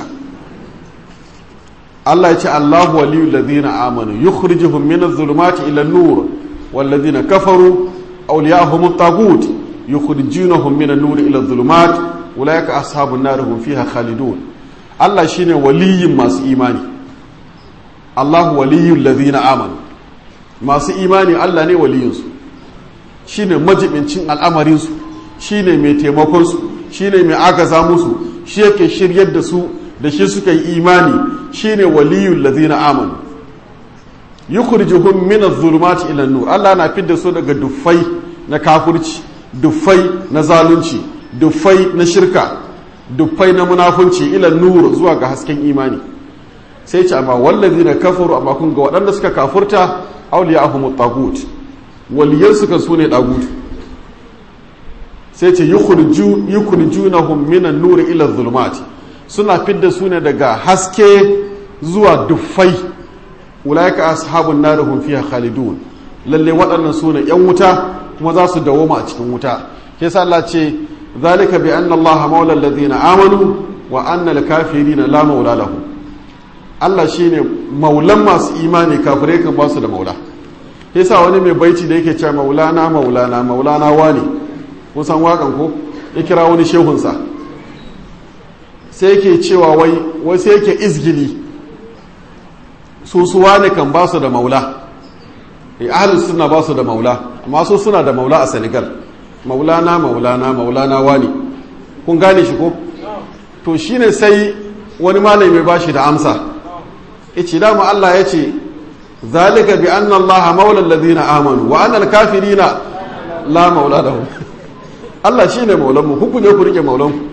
Allah ya ce Allahu waliyul ladina amanu yukhrijuhum minaz zulumati ila nur wal ladina kafaru awliya'uhum at-taghut yukhrijunahum minan nur ila adh-dhulumat ulaika ashabun nar hum fiha khalidun Allah shine waliyin masu imani Allahu waliyul ladina amanu masu imani Allah ne waliyinsu shine majibincin al'amarinsu shine mai taimakonsu shine mai agaza musu shi yake shiryar da su da shi suka yi imani shine waliyul ladina amanu yukhrijuhum min adh-dhulumati ila an-nur Allah na fidda su daga duffai na kafirci duffai na zalunci duffai na shirka duffai na munafunci ila nur zuwa ga hasken imani sai ce amma wallazina kafaru amma kun ga waɗanda suka kafurta awliyahum at-tagut waliyan suka sune dagut sai ce yukhriju yukhrijunahum min an-nur ila adh-dhulumati suna fidda su ne daga haske zuwa duffai ulaika ashabun nar hum fiha khalidun lalle waɗannan sune yan wuta kuma za su dawoma a cikin wuta ke sa Allah ce zalika bi anna Allah maula alladhina amanu wa anna al-kafirina la maula lahum Allah shine maulan masu imani kafirai kan ba su da maula ke sa wani mai baiti da yake cewa maulana maulana maulana wani kun san wakan ko ya kira wani shehunsa sai yake cewa wai wai sai yake izgili su suwa ne kan ba su da maula e ahalus suna ba su da maula amma su suna da maula a senegal maulana maulana maulana wani kun gane shi ko to shine sai wani malami ba shi da amsa yace dama Allah ya ce zalika bi anna Allah maula alladhina amanu wa anna al-kafirina la maula lahum Allah shine maulan mu ku ne ku rike maulan ku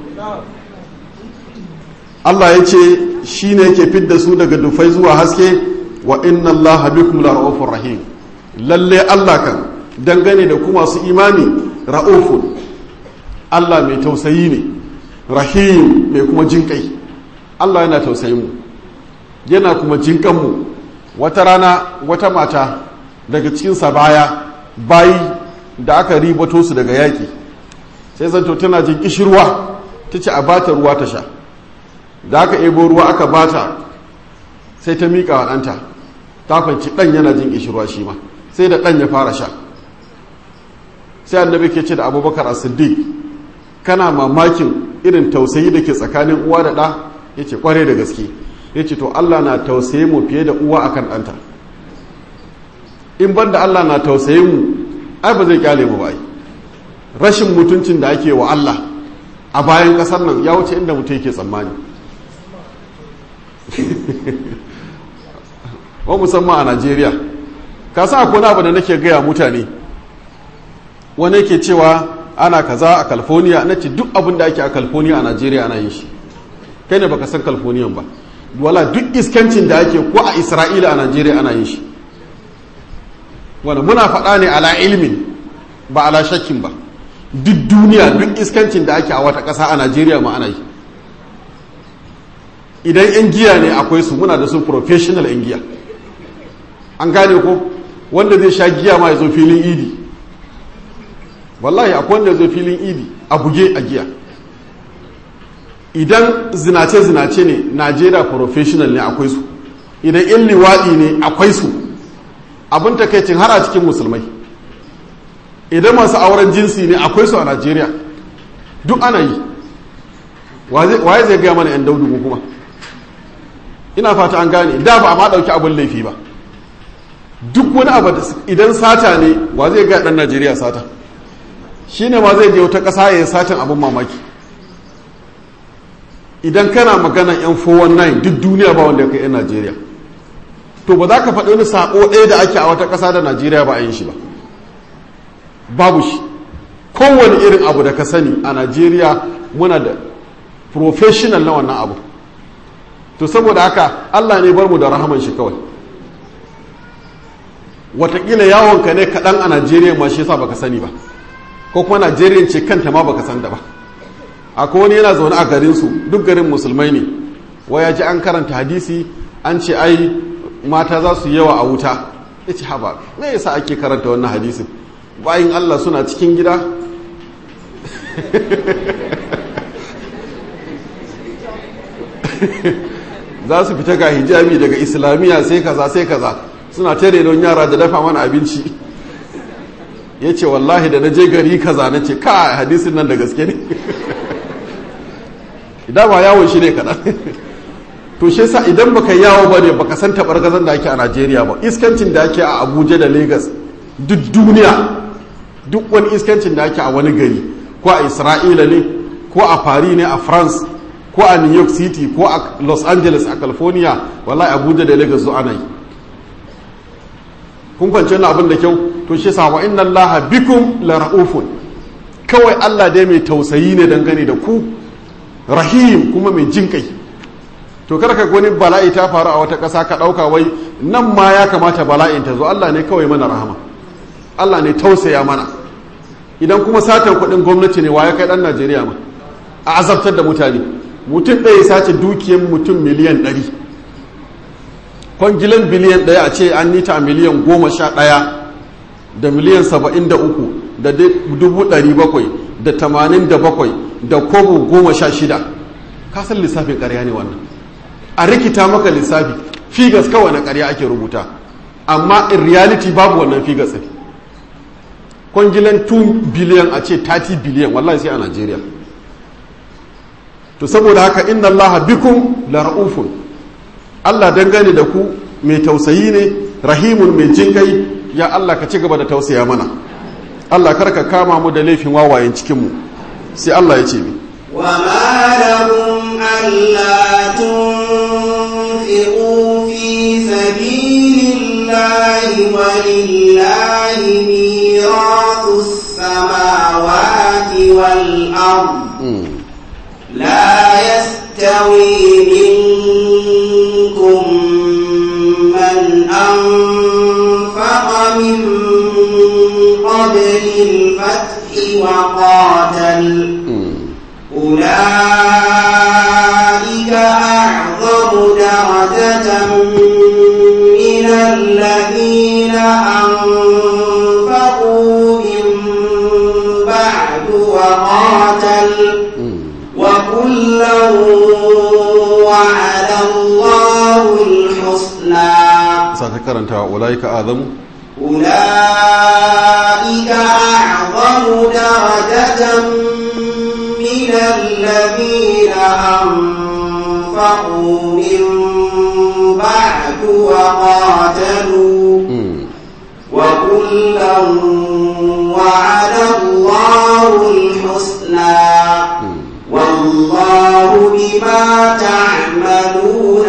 Allah ya ce shi ne yake fidda su daga dufai zuwa haske wa inna Allah bikum la ra'ufur rahim lalle Allah kan dangane da kuma su imani ra'ufun Allah mai tausayi ne rahim mai kuma jinkai Allah yana tausayin mu yana kuma jinkan mu wata rana wata mata daga cikin baya bayi da aka ribato su daga yaki sai zanto tana jin kishirwa tace a bata ruwa ta sha da aka ebo ruwa aka bata sai ta miƙa wa ɗanta ta fanci ɗan yana jin ƙishirwa shi ma sai da ɗan ya fara sha sai annabi ke ce da abubakar a siddiq kana mamakin irin tausayi da ke tsakanin uwa da ɗa ya ce ƙware da gaske ya ce to allah na tausaye mu fiye da uwa akan ɗanta in ban da allah na tausaye mu ai ba zai kyale mu ba rashin mutuncin da ake wa allah a bayan ƙasar nan ya wuce inda mutum yake tsammani wa musamman a najeriya ka sa akwai abu da nake gaya mutane wani ke cewa ana kaza a california na ce duk abin da ake a california a najeriya ana yin shi kai ne baka san california ba wala duk iskancin da ake ko a isra'ila a najeriya ana yin shi wanda muna faɗa ne ala ilimin ba ala shakkin ba duk duniya duk iskancin da ake a wata ƙasa a najeriya ma ana yi idan 'yan giya ne akwai su muna da su professional 'yan giya an gane ko wanda zai sha giya ma ya zo filin idi wallahi akwai wanda ya zo filin idi a buge a giya idan zinace-zinace ne najeriya professional ne akwai su idan 'yan liwaɗi ne akwai su abin takaicin har a cikin musulmai idan masu auren jinsi ne akwai su a najeriya duk ana yi waye zai gaya mana 'yan daudu kuma ina fata an gane da ba a ma ɗauki abin laifi ba duk wani abu idan sata ne wa zai ga ɗan najeriya sata shi ne ma zai je wata ƙasa ya yi satan abin mamaki idan kana magana yan 419 duk duniya ba wanda ya kai 'yan najeriya to ba za ka faɗi wani saƙo ɗaya da ake a wata ƙasa da najeriya ba a yin shi ba babu shi kowane irin abu da ka sani a najeriya muna da professional na wannan abu to saboda haka allah ne bar mu da rahaman shi kawai watakila yawonka ne kaɗan a najeriya ma shi yasa baka sani ba ko kuma najeriya ce kanta ma baka san da ba akwai wani yana zaune a garinsu duk garin musulmai ne waya ji an karanta hadisi an ce ai mata za su yawa a wuta ya ce haba me yasa ake karanta wannan hadisin bayan allah suna cikin gida za su fita ga hijabi daga islamiyya sai kaza sai kaza suna tare don yara da dafa mana abinci ya ce wallahi da na je gari kaza na ce ka hadisin nan da gaske ne idan ba yawon shi ne kaɗan to shi sa idan baka yawo ba ne baka san taɓargazan da ake a najeriya ba iskancin da ake a abuja da lagos duk duniya duk wani iskancin da ake a wani gari ko a isra'ila ne ko a paris ne a france ko a new york city ko a los angeles a california wallahi abuja da lagos zuwa yi kun fance na abin da kyau to shi sa wa inna allaha bikum la ra'ufun kawai allah dai mai tausayi ne dangane da ku rahim kuma mai jin kai to kada ka wani bala'i ta faru a wata ƙasa ka ɗauka wai nan ma ya kamata bala'in ta zo allah ne kawai mana rahama allah ne tausaya mana idan kuma satan kuɗin gwamnati ne wa ya kai ɗan najeriya ma a azabtar da mutane mutum ɗaya sace dukiyar mutum miliyan ɗari kwangilan biliyan ɗaya a ce an nita miliyan goma sha ɗaya da miliyan saba'in da uku da dubu ɗari bakwai da tamanin da bakwai da kobo goma sha shida kasan lissafin ƙarya ne wannan a rikita maka lissafi figas kawai na ƙarya ake rubuta amma in reality babu wannan figas ɗin kwangilan 2 biliyan a ce 30 biliyan wallahi sai a najeriya to saboda haka inna allaha bikum la ra'ufun allah dangane da ku mai tausayi ne rahimun mai jinkai ya allah ka ci gaba da tausaya mana allah karka kama mu da laifin wawayen cikinmu sai allah ya ce mi وما لهم ألا تنفقوا في سبيل الله ولله ميراث السماوات والأرض لا يستوي منكم من أنفق من قبل الفتح وقاتل أولئك أعظم درجة من الذين أنفقوا من بعد وقاتلوا وكلا وعد الله الحسنى sake karanta ulaika azamu أولئك أعظم درجة من الذين أنفقوا من بعد وقاتلوا وكلا وعد الله الحسنى والله بما تعملون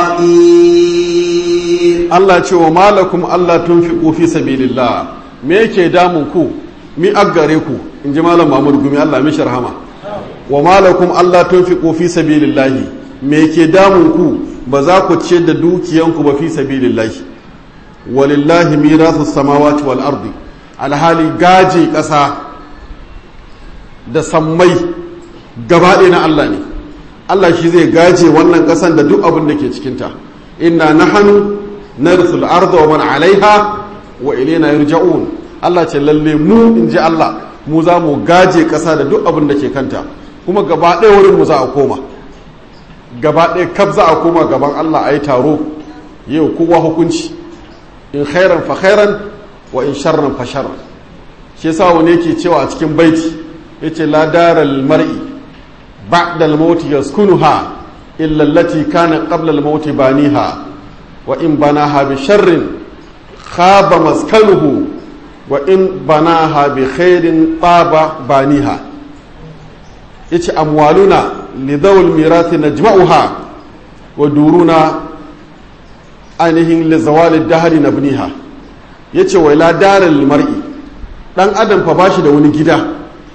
خبير Allah ce wa malakum Allah tunfiqu fi sabilillah me yake damun ku mi aggare ku in ji malam Mahmud Gumi Allah mishi rahama wa malakum Allah tunfiqu fi sabilillah me yake damun ku ba za ku ciyar da dukiyanku ba fi sabilillah walillahi mirasu samawati wal ardi alhali gaji ƙasa da sammai gaba ɗaya na Allah ne Allah shi zai gaje wannan ƙasan da duk abin da ke cikinta inna nahanu narsul arda wa man alaiha wa ilaina yurja'un Allah ce lalle mu in ji Allah mu za mu gaje ƙasa da duk abin da ke kanta kuma gaba ɗaya wurin mu za a koma gaba ɗaya kaf za a koma gaban Allah a yi taro yau kowa hukunci in khairan fa khairan wa in sharran fa sharran shi yasa wani yake cewa a cikin baiti yace la daral mar'i ba'da al-maut yaskunuha illa allati kana qabla al-maut baniha wa in banaha bi sharrin khaba maskanuhu wa in banaha bi khairin taba baniha yace amwaluna li dhawil mirathi najma'uha wa duruna ainihin li zawali dahri nabniha yace wa la daral mar'i dan adam fa bashi da wani gida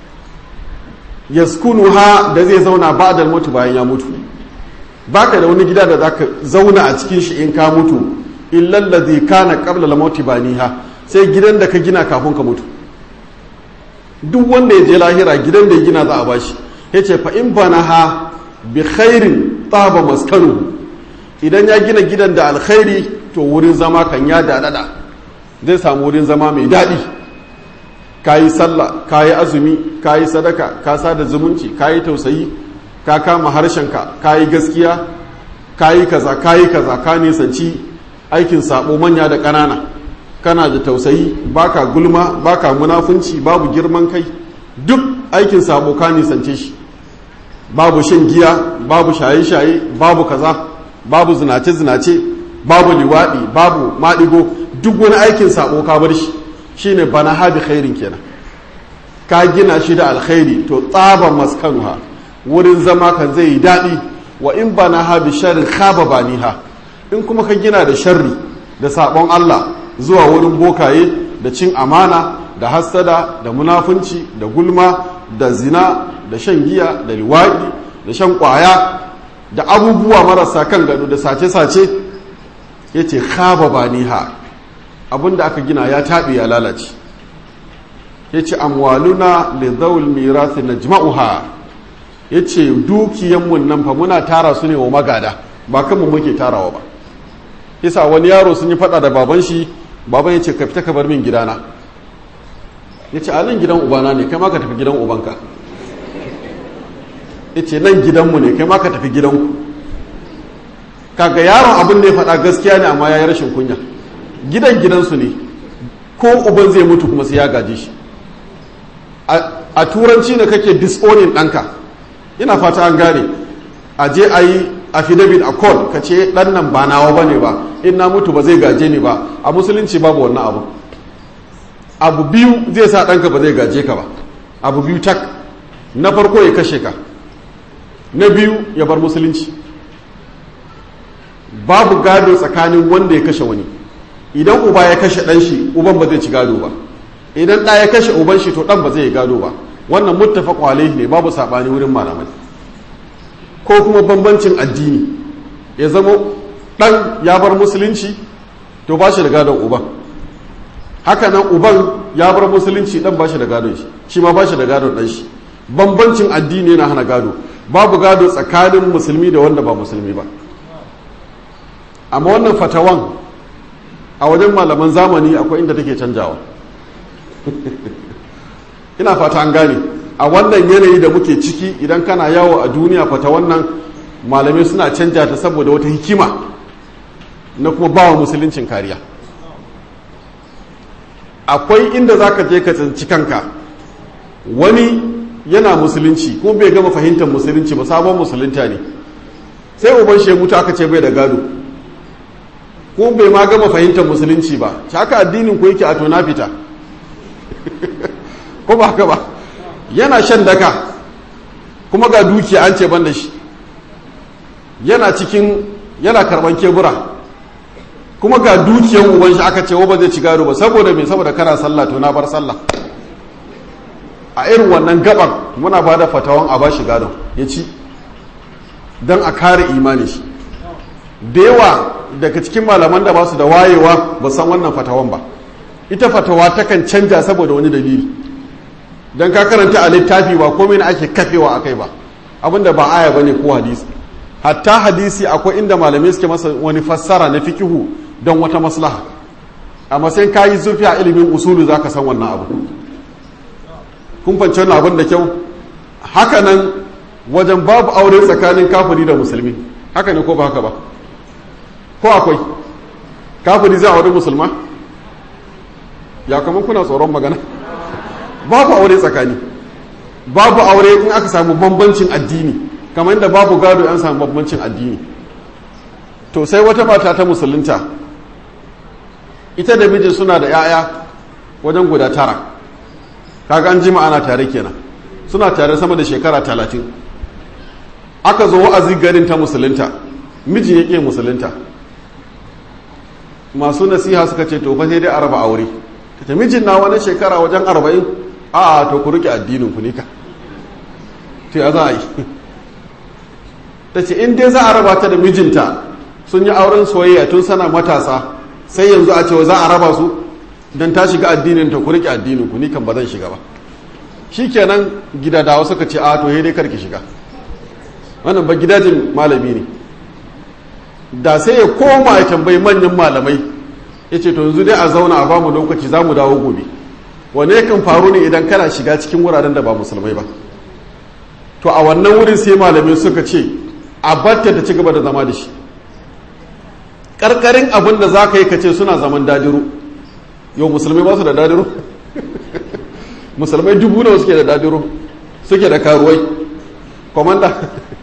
yaskunuha da zai zauna ba'da mutu bayan ya mutu baka da wani gida da zaka zauna a cikin shi in ka mutu illal ladhi kana qabla al-maut baniha sai gidan da ka gina kafin ka mutu duk wanda ya je lahira gidan da ya gina za a bashi yace fa in banaha bi khairin taba maskanu idan ya gina gidan da alkhairi to wurin zama kan ya dadada zai samu wurin zama mai daɗi ka yi sallah ka yi azumi ka yi sadaka ka sada zumunci ka yi tausayi ka kama harshenka ka yi gaskiya ka yi kaza ka yi kaza ka nisanci aikin sabo manya da ƙanana kana da tausayi baka gulma baka munafunci babu girman kai duk aikin sabo ka nisance shi babu shan giya babu shaye-shaye babu kaza babu zinace-zinace babu liwaɗi babu maɗigo duk wani aikin sabo ka bar shi shine bana habi khairin kenan ka gina shi da alkhairi to tsaban maskanuha wurin zama kan zai yi daɗi wa in bana habi sharrin khaba baniha in kuma ka gina da sharri da sabon Allah zuwa wurin bokaye da cin amana da hassada da munafunci da gulma da zina da shan giya da liwaɗi da shan ƙwaya da abubuwa marasa kan gado da sace-sace ya ce khaba baniha abinda aka gina ya taɓe ya lalace ya ce amwaluna li zaul mirasi na jima'uha ya ce dukiyanmu nan fa muna tara su ne wa magada ba kanmu muke tarawa ba yasa wani yaro sun yi fada da baban shi baban ya ce ka fita ka bar min gidana ya ce a nan gidan ubana ne kai ma ka tafi gidan ubanka ya ce nan gidanmu ne kai ma ka tafi gidanku kaga yaron abin da ya faɗa gaskiya ne amma ya yi rashin kunya gidan gidansu ne ko uban zai mutu kuma sai ya gaje shi a turanci ne kake disowning ɗanka ina fata an gane a je a yi affidavit a call ka ce ɗan nan ba nawa ba ne ba in na mutu ba zai gaje ni ba a musulunci babu wannan abu abu biyu zai sa ɗanka ba zai gaje ka ba abu biyu tak na farko ya kashe ka na biyu ya bar musulunci babu gado tsakanin wanda ya kashe wani idan uba ya kashe ɗan shi uban ba zai ci gado ba idan ɗa ya kashe uban shi to ɗan ba zai yi gado ba wannan muttafaqu alaihi ne babu saɓani wurin malamai ko kuma bambancin addini ya zama ɗan ya bar musulunci to ba shi da gadon uban haka nan uban ya bar musulunci ɗan ba shi da gadon shi shi ma ba shi da gadon ɗan shi bambancin addini yana hana gado babu gado tsakanin musulmi da wanda ba musulmi ba amma wannan fatawan a wajen malaman zamani akwai inda take canjawa ina fata an gane a wannan yanayi da muke ciki idan kana yawo a duniya fata wannan malamai suna canja ta saboda wata hikima na kuma bawa musuluncin kariya akwai inda za ka je ka tsinci kanka wani yana musulunci kuma bai gama fahimtar musulunci ba sabon musulunta ne sai uban shi mutu aka ce bai da gado ko bai ma gama fahimtar musulunci ba haka addinin ku yake a tona fita ko ba haka ba yana shan daka kuma ga dukiya an ce ban da shi yana cikin yana karban kebura kuma ga dukiyan uban shi aka ce wa ba zai ci gado ba saboda me saboda kana sallah to na bar sallah a irin wannan gaban muna ba da fatawan a bashi gadon ya ci don a kare imani shi da yawa daga cikin malaman da ba su da wayewa ba san wannan fatawan ba ita fatawa takan canja saboda wani dalili don ka karanta a littafi ba komai na ake kafewa a kai ba abinda ba aya ba ne ko hadisi hatta hadisi akwai inda malamai suke masa wani fassara na fikihu don wata maslaha amma sai ka yi zurfi a ilimin usulu za ka san wannan abu kun fahimci wannan abin da kyau haka nan wajen babu aure tsakanin kafiri da musulmi haka ne ko ba haka ba ko akwai kafiri zai aure musulma ya kamar kuna tsoron magana babu aure tsakani babu aure in aka samu bambancin addini kamar yadda babu gado an samu bambancin addini to sai wata mata ta musulunta ita da mijin suna da 'ya'ya wajen guda tara kaga an jima ana tare kenan suna tare sama da shekara talatin aka zo wa'azi garin ta musulunta mijin ya ƙi musulunta masu nasiha suka ce to fa sai dai araba aure ta mijin na wani shekara wajen arba'in a to ku rike addinin ku nika to ya za a yi ta ce in dai za a raba ta da mijinta sun yi auren soyayya tun sana matasa sai yanzu a cewa za a raba su don ta shiga addinin ta ku rike addinin ku ni kan ba zan shiga ba shikenan gidadawa suka ce a to he dai karki shiga wannan ba gidajin malami ne da sai ya koma ya tambayi manyan malamai ya ce to yanzu dai a zauna a bamu lokaci za mu dawo gobe wane yakan faru ne idan kana shiga cikin wuraren da ba musulmai ba to a wannan wurin sai malamai suka ce a batta ta ci gaba da zama da shi karkarin abin da za ka yi ka ce suna zaman dadiru yau musulmai ba su da dadiru musulmai dubu nawa suke da dadiru suke da karuwai komanda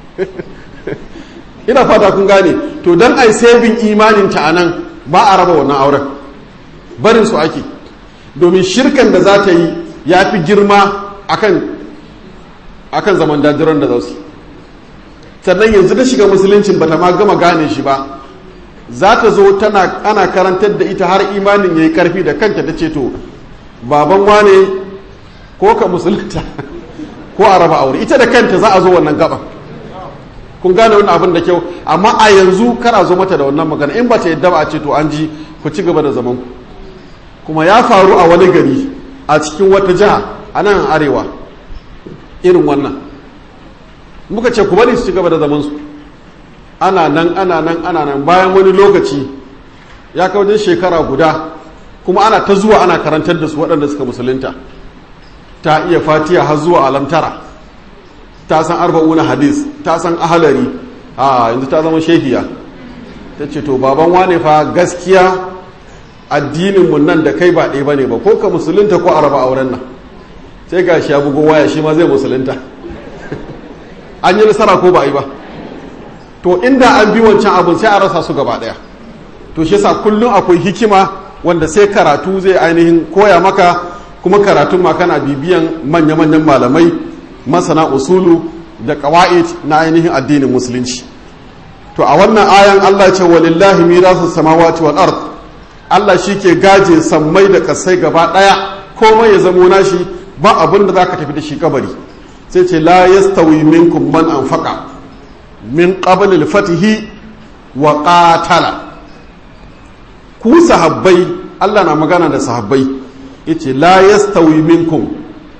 ina fata kun gane to don ai sabin imaninta a nan ba a raba wannan auren barin su ake domin shirkan da za ta yi ya fi girma akan akan zaman dajiran da za su sannan yanzu da shiga musuluncin bata ma gama gane shi ba za ta zo tana ana karantar da ita har imanin ya yi karfi da kanta ta ce to baban wane ko ka musulunta ko a raba aure ita da kanta za a zo wannan gaban kun gane wani abin da kyau amma a yanzu kar a zo mata da wannan magana in ba ta yadda ba a ce to an ji ku ci gaba da zaman ku kuma ya faru a wani gari a cikin wata jiha a nan arewa irin wannan muka ce ku bari su ci gaba da zaman su ana nan ana nan ana nan bayan wani lokaci ya kawo wajen shekara guda kuma ana ta zuwa ana karantar da su waɗanda suka musulunta ta iya fatiya har zuwa alamtara ta san arba'una hadis ta san ahalari a yanzu ta zama shehiya ta ce to baban wane fa gaskiya addininmu nan da kai ba ɗaya ba ne ba ko ka musulunta ko a raba auren nan sai ga shi ya bugo waya shi ma zai musulunta an yi nasara ko ba a yi ba to inda an bi wancan abin sai a rasa su gaba ɗaya to shi yasa kullum akwai hikima wanda sai karatu zai ainihin koya maka kuma karatun ma kana bibiyan manya-manyan malamai masana usulu da ƙawa'id na ainihin addinin musulunci to a wannan ayan Allah ce walillahi mirasu samawati wal ard Allah shike gaje sammai da kasai gaba daya komai ya zamo nashi ba abin da zaka tafi da shi kabari sai ce la yastawi minkum man anfaqa min qabl al fatihi wa qatala ku sahabbai Allah na magana da sahabbai yace la yastawi minkum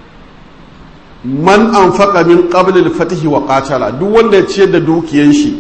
man anfaqa min qabl al fatihi wa qatala duk wanda ya ciyar da dukiyan shi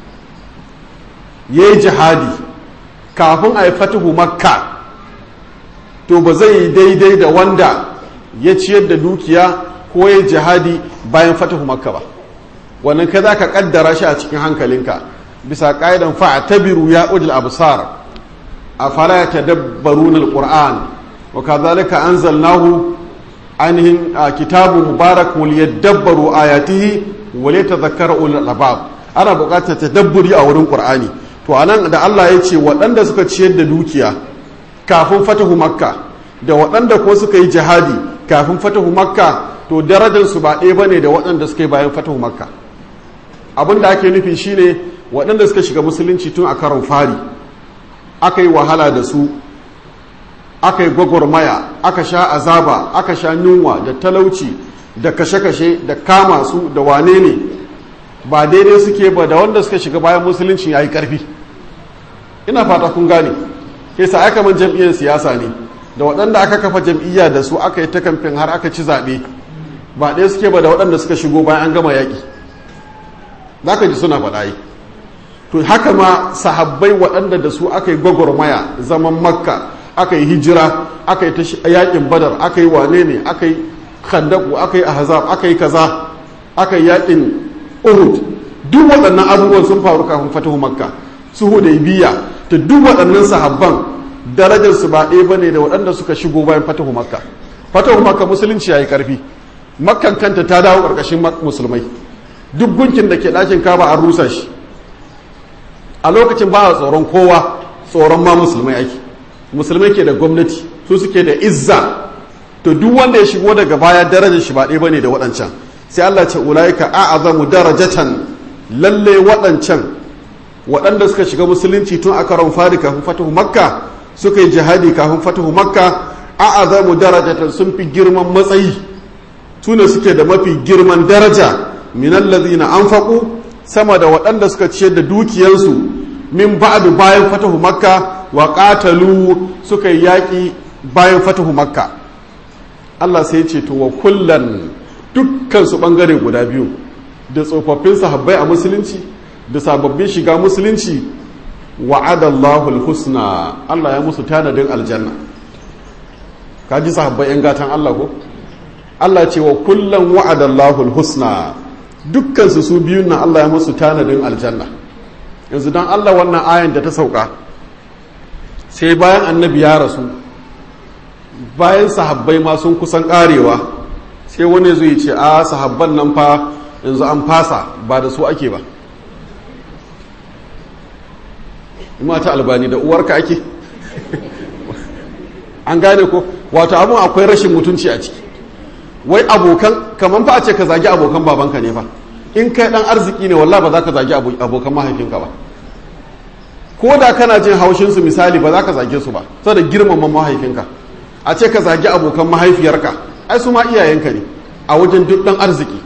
ya yi jihadi kafin a yi fatihu makka to ba zai yi daidai da wanda ya ciyar da dukiya ko ya yi jihadi bayan fatihu makka ba wannan ka za ka kaddara shi a cikin hankalinka bisa ƙa'idan fa'a tabiru ya ujil absar a fara ya tadabbaru na alƙur'an wa kazalika anzalnahu ainihin kitabun mubarak wal yadabbaru ayatihi wa yatadhakkara ulul albab ana buƙatar tadabburi a wurin ƙur'ani to anan da Allah ya ce waɗanda suka ciyar da dukiya kafin fatahu makka da waɗanda ko suka yi jihadi kafin fatahu makka to darajarsu ba ɗaya bane da waɗanda suka yi bayan fatahu makka abin da ake nufi shine waɗanda suka shiga musulunci tun a karon fari aka yi wahala da su aka yi gwagwarmaya aka sha azaba aka sha yunwa da talauci da kashe-kashe da kama su da wane ne ba daidai suke ba da wanda suka shiga bayan musulunci ya yi ƙarfi ina fata kun gane ke sa aka man jam'iyyar siyasa ne da waɗanda aka kafa jam'iyya da su aka yi ta kamfen har aka ci zaɓe ba ɗaya suke ba da waɗanda suka shigo bayan an gama yaƙi za ka ji suna faɗa yi to haka ma sahabbai waɗanda da su aka yi gwagwarmaya zaman makka aka yi hijira aka yi ta yaƙin badar aka yi wane ne aka yi khandaku aka yi ahzab aka yi kaza aka yi yaƙin uhud duk waɗannan abubuwan sun faru kafin fatahu makka su hudaybiya ta duk waɗannan sahabban darajar su ba ɗaya bane da waɗanda suka shigo bayan fatahu makka fatahu makka musulunci yayi karfi makkan kanta ta dawo ƙarƙashin musulmai duk gunkin da ke ɗakin kaba an rusa shi a lokacin ba a tsoron kowa tsoron ma musulmai ake musulmai ke da gwamnati su suke da izza to duk wanda ya shigo daga baya darajar shi ba ɗaya bane da waɗancan sai Allah ce ulaika a'azamu darajatan lalle waɗancan waɗanda suka shiga musulunci tun a karon fari kafin fatahu makka suka yi jihadi kafin fatahu makka a'azamu darajatan sun fi girman matsayi su ne suke da mafi girman daraja minan lazina anfaqu sama da waɗanda suka ciyar da dukiyansu min ba'du bayan fatahu makka wa qatalu suka yi yaƙi bayan fatahu makka Allah sai ce to wa kullan dukkan su bangare guda biyu da tsofaffin sahabbai a musulunci da sababbin shiga musulunci wa'adallahu husna Allah ya musu tanadin aljanna kaji sahabbai yan gatan Allah ko Allah ce wa kullan wa'adallahu husna dukkan su su biyun nan Allah ya musu tanadin aljanna yanzu dan Allah wannan ayan da ta sauka sai bayan annabi ya rasu bayan sahabbai ma sun kusan karewa sai wani zai ce a sahabban nan fa yanzu an fasa ba da su ake ba mata albani da uwarka ake an gane ko wato abin akwai rashin mutunci a ciki wai abokan kamar fa a ce ka zagi abokan babanka ne fa in kai dan arziki ne wallah ba za ka zagi abokan mahaifinka ba ko da kana jin haushinsu misali ba za ka zage su ba saboda girmama mahaifinka a ce ka zagi abokan mahaifiyarka ai su ma iyayenka ne a wajen duk dan arziki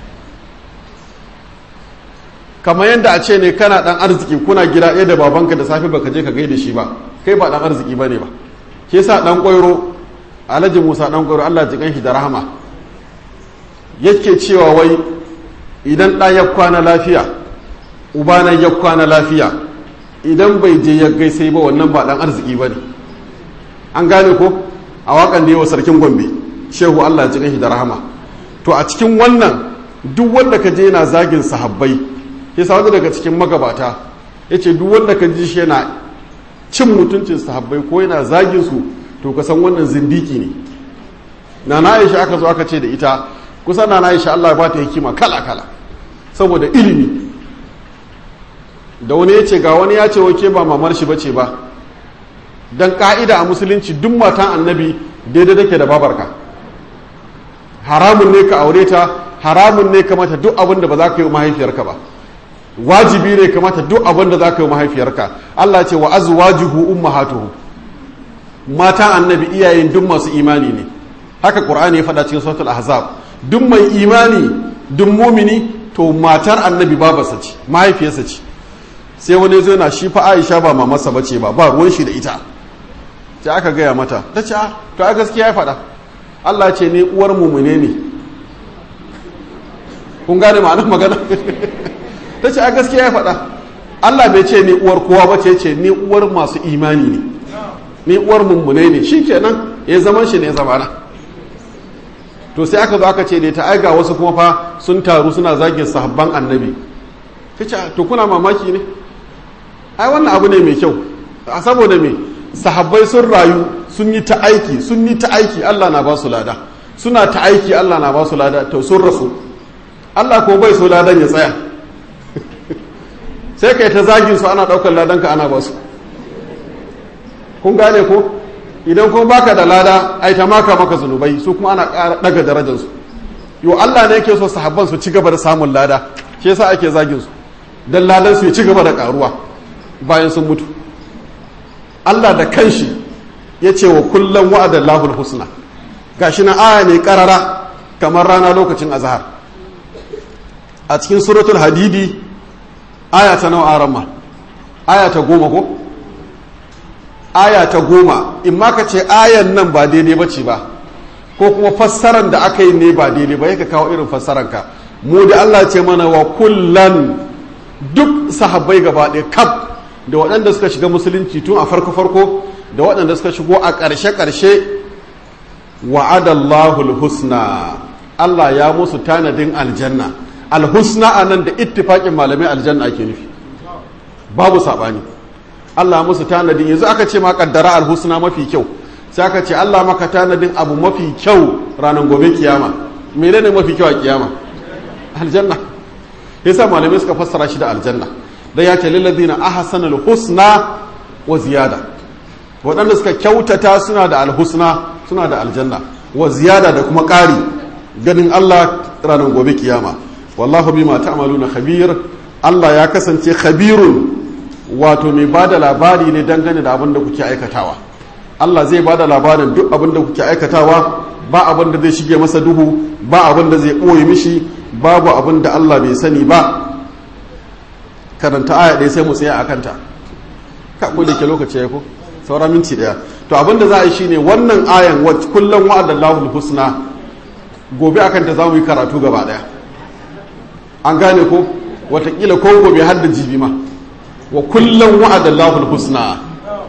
kamar yadda a ce ne kana dan arziki kuna gida ɗaya da babanka da safe baka je ka gaida shi ba kai ba dan arziki ba ne ba ke sa dan kwairo alhaji musa dan kwairo allah ji shi da rahama yake cewa wai idan ɗan ya kwana lafiya ubana ya kwana lafiya idan bai je ya gaisai ba wannan ba dan arziki ba ne an gane ko a wakan da yawa sarkin gombe shehu allah ji shi da rahama to a cikin wannan duk wanda ka je yana zagin sahabbai ya sa wani daga cikin magabata ya ce duk wanda ka ji shi yana cin mutuncin sahabbai ko yana zagin su to ka san wannan zindiki ne na na aisha aka zo aka ce da ita kusa na na aisha Allah ba ta hikima kala kala saboda ilimi da wani ya ce ga wani ya ce wake ba mamar shi bace ba dan ka'ida a musulunci duk matan annabi daidai take da babarka haramun ne ka aure ta haramun ne ka mata duk abin da ba za ka yi mahaifiyarka ba wajibi ne kamata duk abin da za ka yi mahaifiyarka Allah ce wa azwajuhu ummahatuhu mata annabi iyayen duk masu imani ne haka qur'ani ya faɗa cikin suratul ahzab duk mai imani duk mumini to matar annabi babarsa ce mahaifiyarsa ce sai wani zo na shi fa Aisha ba mamarsa bace ba ba ruwan shi da ita sai aka gaya mata ta ce to a gaskiya ya faɗa Allah ce ne uwar mumune ne kun gane ma'anar magana ta ce a gaskiya ya faɗa Allah bai ce ni uwar kowa ba ce ce ni uwar masu imani ne ni uwar mummune ne shi kenan ya zaman shi ne zamana to sai aka zo aka ce ne ta aiga wasu kuma fa sun taru suna zagin sahabban annabi ta ce to kuna mamaki ne ai wannan abu ne mai kyau a saboda me sahabbai sun rayu sun yi ta aiki sun yi ta aiki Allah na ba su lada suna ta aiki Allah na ba su lada to sun rasu Allah ko bai so ladan ya tsaya sai kai ta zagin su ana daukar ladan ka ana ba su kun gane ko idan kuma baka da lada ai ta maka maka zunubai su kuma ana ƙara daga darajar su yo Allah ne yake so sahabban su ci gaba da samun lada shi yasa ake zagin su dan ladan su ya ci gaba da karuwa bayan sun mutu Allah da kanshi ya ce wa kullum wa'adan lahul husna gashi na aya ne karara kamar rana lokacin azhar a cikin suratul hadidi aya ta nawa arama aya ta goma ko aya ta goma in ma ka ce ayan nan ba daidai ba ce ba ko kuma fassaran da aka yi ne ba daidai ba ya ka kawo irin fassaranka mu da Allah ce mana wa kullan duk sahabbai gaba ɗaya kaf da waɗanda suka shiga musulunci tun a farko-farko da waɗanda suka shigo a ƙarshe-ƙarshe wa'adallahu husna Allah ya musu tanadin aljanna alhusna a nan da ittifaƙin malamai aljanna ake nufi babu saɓani Allah musu tanadin yanzu aka ce ma ƙaddara alhusna mafi kyau sai aka ce Allah maka tanadin abu mafi kyau ranar gobe kiyama mene ne mafi kyau a kiyama aljanna yasa malamai suka fassara shi da aljanna da ya ce lilladina ahsanul husna wa ziyada waɗanda suka kyautata suna da alhusna suna da aljanna wa ziyada da kuma ƙari ganin Allah ranar gobe kiyama wallahu bima ta'maluna khabir Allah ya kasance khabirun wato mai bada labari ne dangane da abin da kuke aikatawa Allah zai bada labarin duk abin da kuke aikatawa ba abin da zai shige masa duhu ba abin da zai ɓoye mishi babu abin da Allah bai sani ba karanta aya ɗaya sai mu tsaya a kanta ka da ke lokaci ya ko saura minti ɗaya to abinda za a yi shine wannan ayan kullum wa'adallahu husna gobe akan ta za mu yi karatu gaba ɗaya an gane ko watakila ko gobe har da jibi ma wa kullum wa'adallahu husna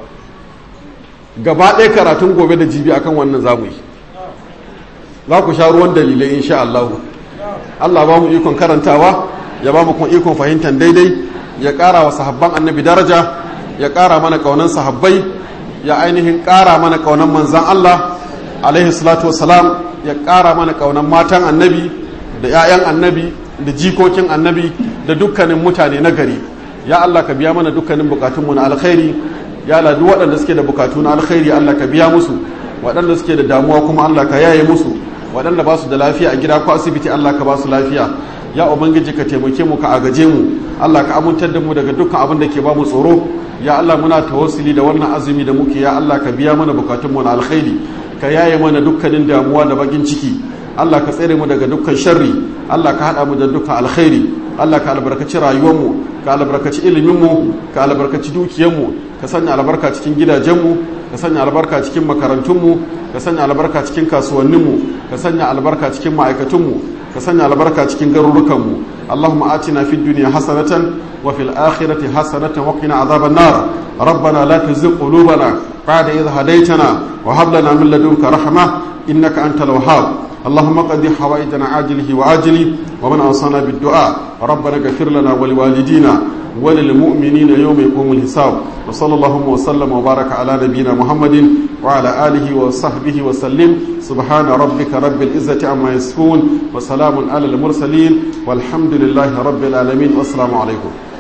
gaba ɗaya karatun gobe da jibi akan wannan za mu yi za ku sha ruwan dalilai insha Allah Allah ba mu ikon karantawa ya ba mu kuma ikon fahimtar daidai ya ƙara wa sahabban annabi daraja ya ƙara mana ƙaunan sahabbai ya ainihin ƙara mana ƙaunan manzan Allah alaihi salatu wasalam ya ƙara mana ƙaunan matan annabi da 'ya'yan annabi da jikokin annabi da dukkanin mutane na gari ya Allah ka biya mana dukkanin bukatunmu na alkhairi ya Allah duk waɗanda suke da bukatu na alkhairi Allah ka biya musu waɗanda suke da damuwa kuma Allah ka yaye musu waɗanda ba su da lafiya a gida ko asibiti Allah ka ba su lafiya ya ubangiji ka taimake mu ka agaje mu Allah ka amintar da mu daga dukkan abin da ke ba mu tsoro ya Allah muna tawassuli da wannan azumi da muke ya Allah ka biya mana bukatun mu na alkhairi ka yaye mana dukkanin damuwa da bakin ciki Allah ka tsere mu daga dukkan sharri Allah ka hada mu da dukkan alkhairi Allah ka albarkaci rayuwar mu ka albarkaci ilimin mu ka albarkaci dukiyar mu ka sanya albarka cikin gidajen mu ka sanya albarka cikin makarantun mu ka sanya albarka cikin kasuwannin mu ka sanya albarka cikin ma'aikatun mu ka sanya albarka cikin garurukan mu Allahumma atina fid dunya hasanatan wa fil akhirati hasanatan wa qina adhaban nar ربنا لا تزغ قلوبنا بعد إذ هديتنا وهب لنا من لدنك رحمة إنك أنت الوهاب اللهم قد حوائجنا عاجله وعاجله ومن أوصانا بالدعاء ربنا اغفر لنا ولوالدينا وللمؤمنين يوم يقوم الحساب وصلى الله وسلم وبارك على نبينا محمد وعلى آله وصحبه وسلم سبحان ربك رب العزة عما يصفون وسلام على المرسلين والحمد لله رب العالمين والسلام عليكم